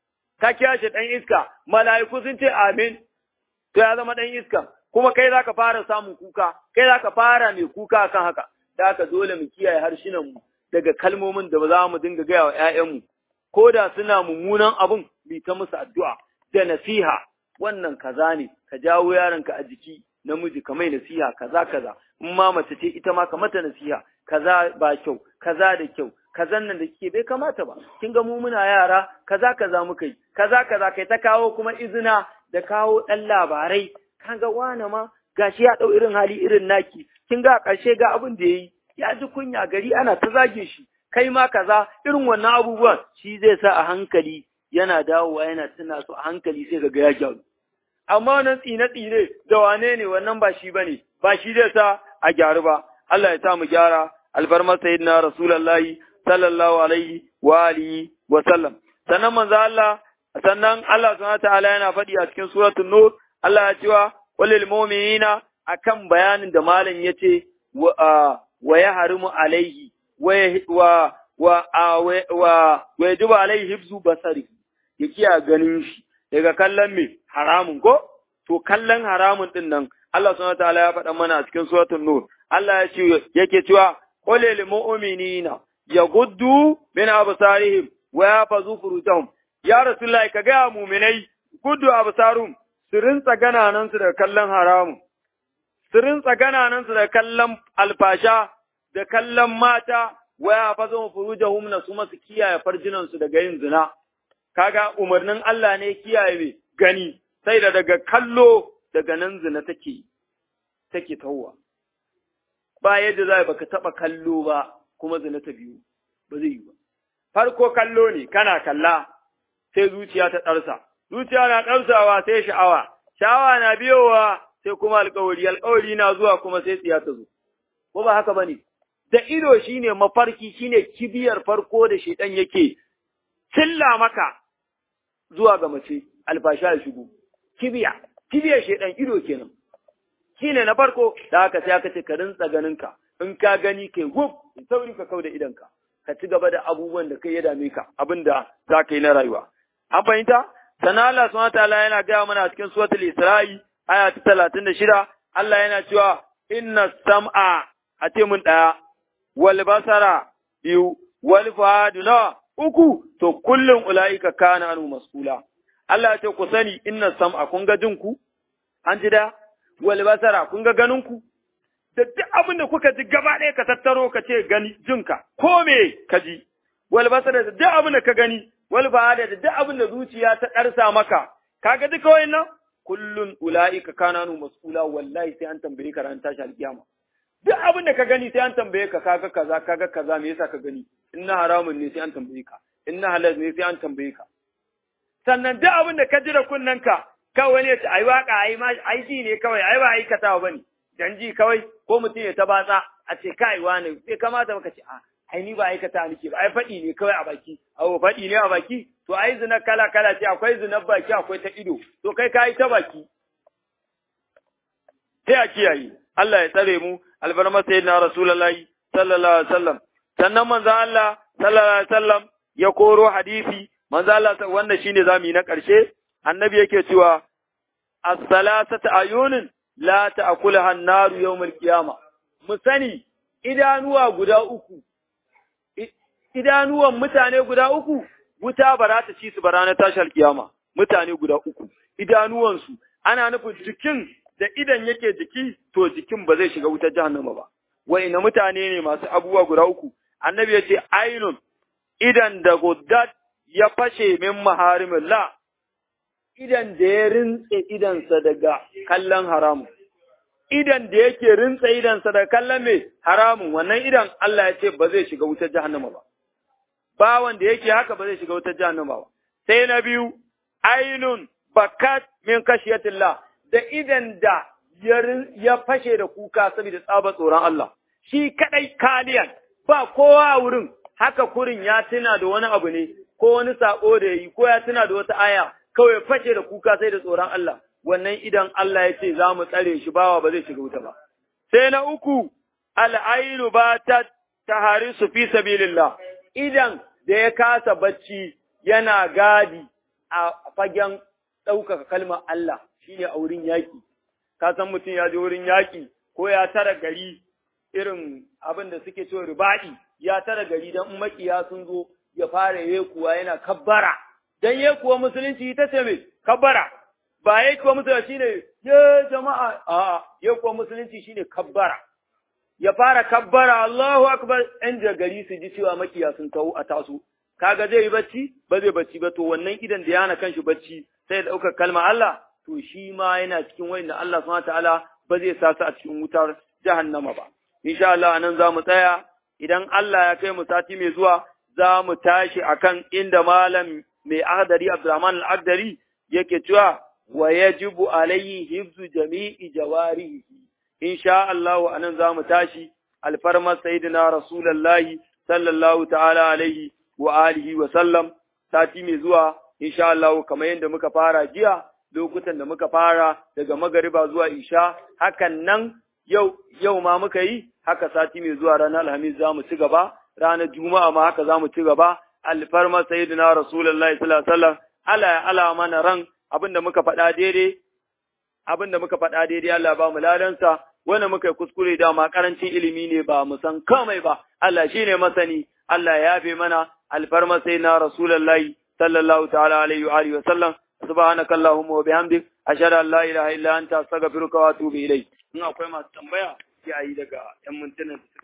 ka kira shi dan iska mala'iku sun ce amin to ya zama dan iska kuma kai zaka fara samun kuka kai zaka fara mai kuka kan haka da haka dole mu kiyaye harshenan mu daga kalmomin da ba za mu dinga gaya wa ƴaƴanmu ko da suna mummunan abun mu ta musu addu'a da nasiha wannan kaza ne ka jawo yaronka a jiki namiji ka mai nasiha kaza kaza in ma mace ce ita ma ka mata nasiha kaza ba kyau kaza da kyau kazan nan da kike bai kamata ba kin ga mu muna yara kaza kaza muka yi kaza kaza kai ta kawo kuma izina da kawo dan labarai kaga wane ma gashi ya dau irin hali irin naki kin ga karshe ga abin da yayi ya ji kunya gari ana ta zage shi kai ma kaza irin wannan abubuwan shi zai sa a hankali yana dawowa yana tuna su a hankali sai ga ya gyaru amma wannan tsine-tsine da wane ne wannan ba shi bane ba shi zai sa a gyaru ba Allah ya sa mu gyara alfarmar sayyidina rasulullahi sallallahu alaihi wa alihi wa sallam sannan manzo Allah sannan Allah subhanahu ta'ala yana faɗi a cikin suratul nur Allah ya cewa walil mu'minina akan bayanin da malam yace wa wa yahrimu alaihi wa wa wa wa yajibu alaihi hibzu basari ya kiya ganin shi daga kallon me haramun ko to kallon haramun din nan Allah subhanahu wataala ya faɗa mana a cikin suratul nur Allah ya ce yake cewa qul lil mu'minina yaghuddu min absarihim wa yafazu furujahum ya rasulullahi ka ga mu'minai guddu absarum su rinsa gananan su daga kallon haramun su rinsa gananan su daga kallon alfasha da kallon mata wa yafazu furujahum na su masu kiyaye farjinan su daga yin zina kaga umarnin Allah ne kiyaye mai gani sai da daga kallo daga nan zina take take tawwa ba yadda za baka taba kallo ba kuma zina ta biyu ba zai yi ba farko kallo ne kana kalla sai zuciya ta ɗarsa zuciya na ɗarsawa sai sha'awa sha'awa na biyowa sai kuma alƙawari alƙawari na zuwa kuma sai tsiya ta zo ko ba haka bane da ido shine mafarki shine kibiyar farko da shedan yake cilla maka zuwa ga mace alfasha ya shigo kibiya kibiyar shedan ido kenan shine na farko da haka sai aka ce ka rinsa ganinka in ka gani kai gub sauri ka kauda idanka ka ci gaba da abubuwan da kai ya dame ka abinda za ka yi na rayuwa an fahimta sana Allah subhanahu wataala yana gaya mana cikin suratul Isra'i aya ta talatin da shida Allah yana cewa inna sam'a a ce mun ɗaya wal basara biyu wal fuadu nawa uku to kullum ula'ika kana anu mas'ula Allah ya ce ku sani inna sam'a kun ga jinku an ji da wal basara kun ga ganinku da duk abin da kuka ji gaba ɗaya ka tattaro ka ce gani jinka ko me ka ji wal basara da duk abin da ka gani wal fuada da duk abin da zuciya ta ɗarsa maka kaga duka wayannan kullun ula'ika kana anu mas'ula wallahi sai an tambaye ka ran tashi alkiyama duk abin da ka gani sai an tambaye ka kaga kaza kaga kaza me yasa ka gani in na haramun ne sai an tambaye ka in na halal ne sai an tambaye ka sannan duk abin da ka ji da kunnen ka kawai ne ai waka ai ma ai ji ne kawai ai ba aikatawa bane dan ji kawai ko mutum ya ta batsa a ce kai wani bai kamata baka ce a ai ni ba aikata nake ba ai faɗi ne kawai a baki awo faɗi ne a baki to ai zina kala kala ce akwai zina baki akwai ta ido to kai ka yi ta baki sai a kiyaye Allah ya tsare mu albarma sayyidina rasulullahi sallallahu alaihi wasallam sannan manzon Allah sallallahu alaihi wasallam ya koro hadisi manzon Allah wannan shine zamu yi na ƙarshe annabi yake cewa as-salasatu ayunin la ta'kulaha an-naru yawm qiyamah mu sani idanuwa guda uku idanuwan mutane guda uku wuta ba za ta ci su ba ranar tashar kiyama mutane guda uku idanuwansu ana nufin jikin da idan yake jiki to jikin ba zai shiga wutar jahannama ba na mutane ne masu abubuwa guda uku annabi ya ce ainun idan da guddat ya fashe min maharimillah idan da ya rintse idansa daga kallon haramun idan da yake rintsa idansa daga kallon mai haramun wannan idan Allah ya ce ba zai shiga wutar jahannama ba bawan da yake haka ba zai shiga wutar jahannama ba sai na biyu ainun bakat min kashiyatillah da idan da ya fashe da kuka saboda tsaba tsoron Allah shi kadai kaliyan ba kowa a wurin haka kurin ya tuna da wani abu ne ko wani sako da yi ko ya tuna da wata aya kawai fashe da kuka sai da tsoron Allah wannan idan Allah ya ce za mu tsare shi bawa ba zai shiga wuta ba sai na uku al'ainu ba ta taharisu fi sabilillah idan da ya kasa bacci yana gadi a fagen ɗaukaka kalmar Allah shine a wurin yaƙi. Ka san mutum ya je wurin yaƙi ko ya tara gari irin abin da suke cewa ribaɗi ya tara gari don in makiya sun zo ya fara yekuwa yana kabbara. Dan yekuwa musulunci ita ce mai kabbara. Ba yekuwa musulunci shine ye jama'a a yekuwa musulunci shine kabbara. Ya fara kabbara Allahu akbar ɗan gari su ji cewa makiya sun taho a taso. Kaga zai yi bacci ba zai bacci ba to wannan idan da yana kanshi bacci sai ya ɗaukar kalmar Allah to shi ma yana cikin wanda Allah subhanahu ta'ala ba zai sa su a cikin wutar jahannama ba. Insha Allah anan za mu tsaya idan Allah ya kai mu sati mai zuwa za mu tashi akan inda malam mai Agdari Abdurrahman al-Agdari yake cewa wa yajibu alayhi hifzu jami'i jawarihi. Insha Allah anan za mu tashi alfarmar sayyidina Rasulullahi sallallahu ta'ala alaihi wa alihi wa sallam sati mai zuwa insha Allah kamar yadda muka fara jiya lokutan da muka fara daga magariba zuwa isha hakan nan yau yau ma muka yi haka sati mai zuwa ranar alhamis za mu ci gaba ranar juma'a ma haka za mu ci gaba alfarma sayyidina rasulullahi sallallahu alaihi wasallam ala ya ala mana ran abinda muka faɗa daidai abinda muka faɗa daidai Allah ba mu ladansa wanda muka yi kuskure da ma karancin ilimi ne ba mu san komai ba Allah shine masani Allah ya yafe mana alfarma sayyidina rasulullahi sallallahu ta'ala alaihi wa alihi wa sallam subhanaka allahumma wa bihamdik ashhadu an la ilaha illa anta astaghfiruka wa atubu ilayk in akwai masu tambaya sai ayi daga yan mintunan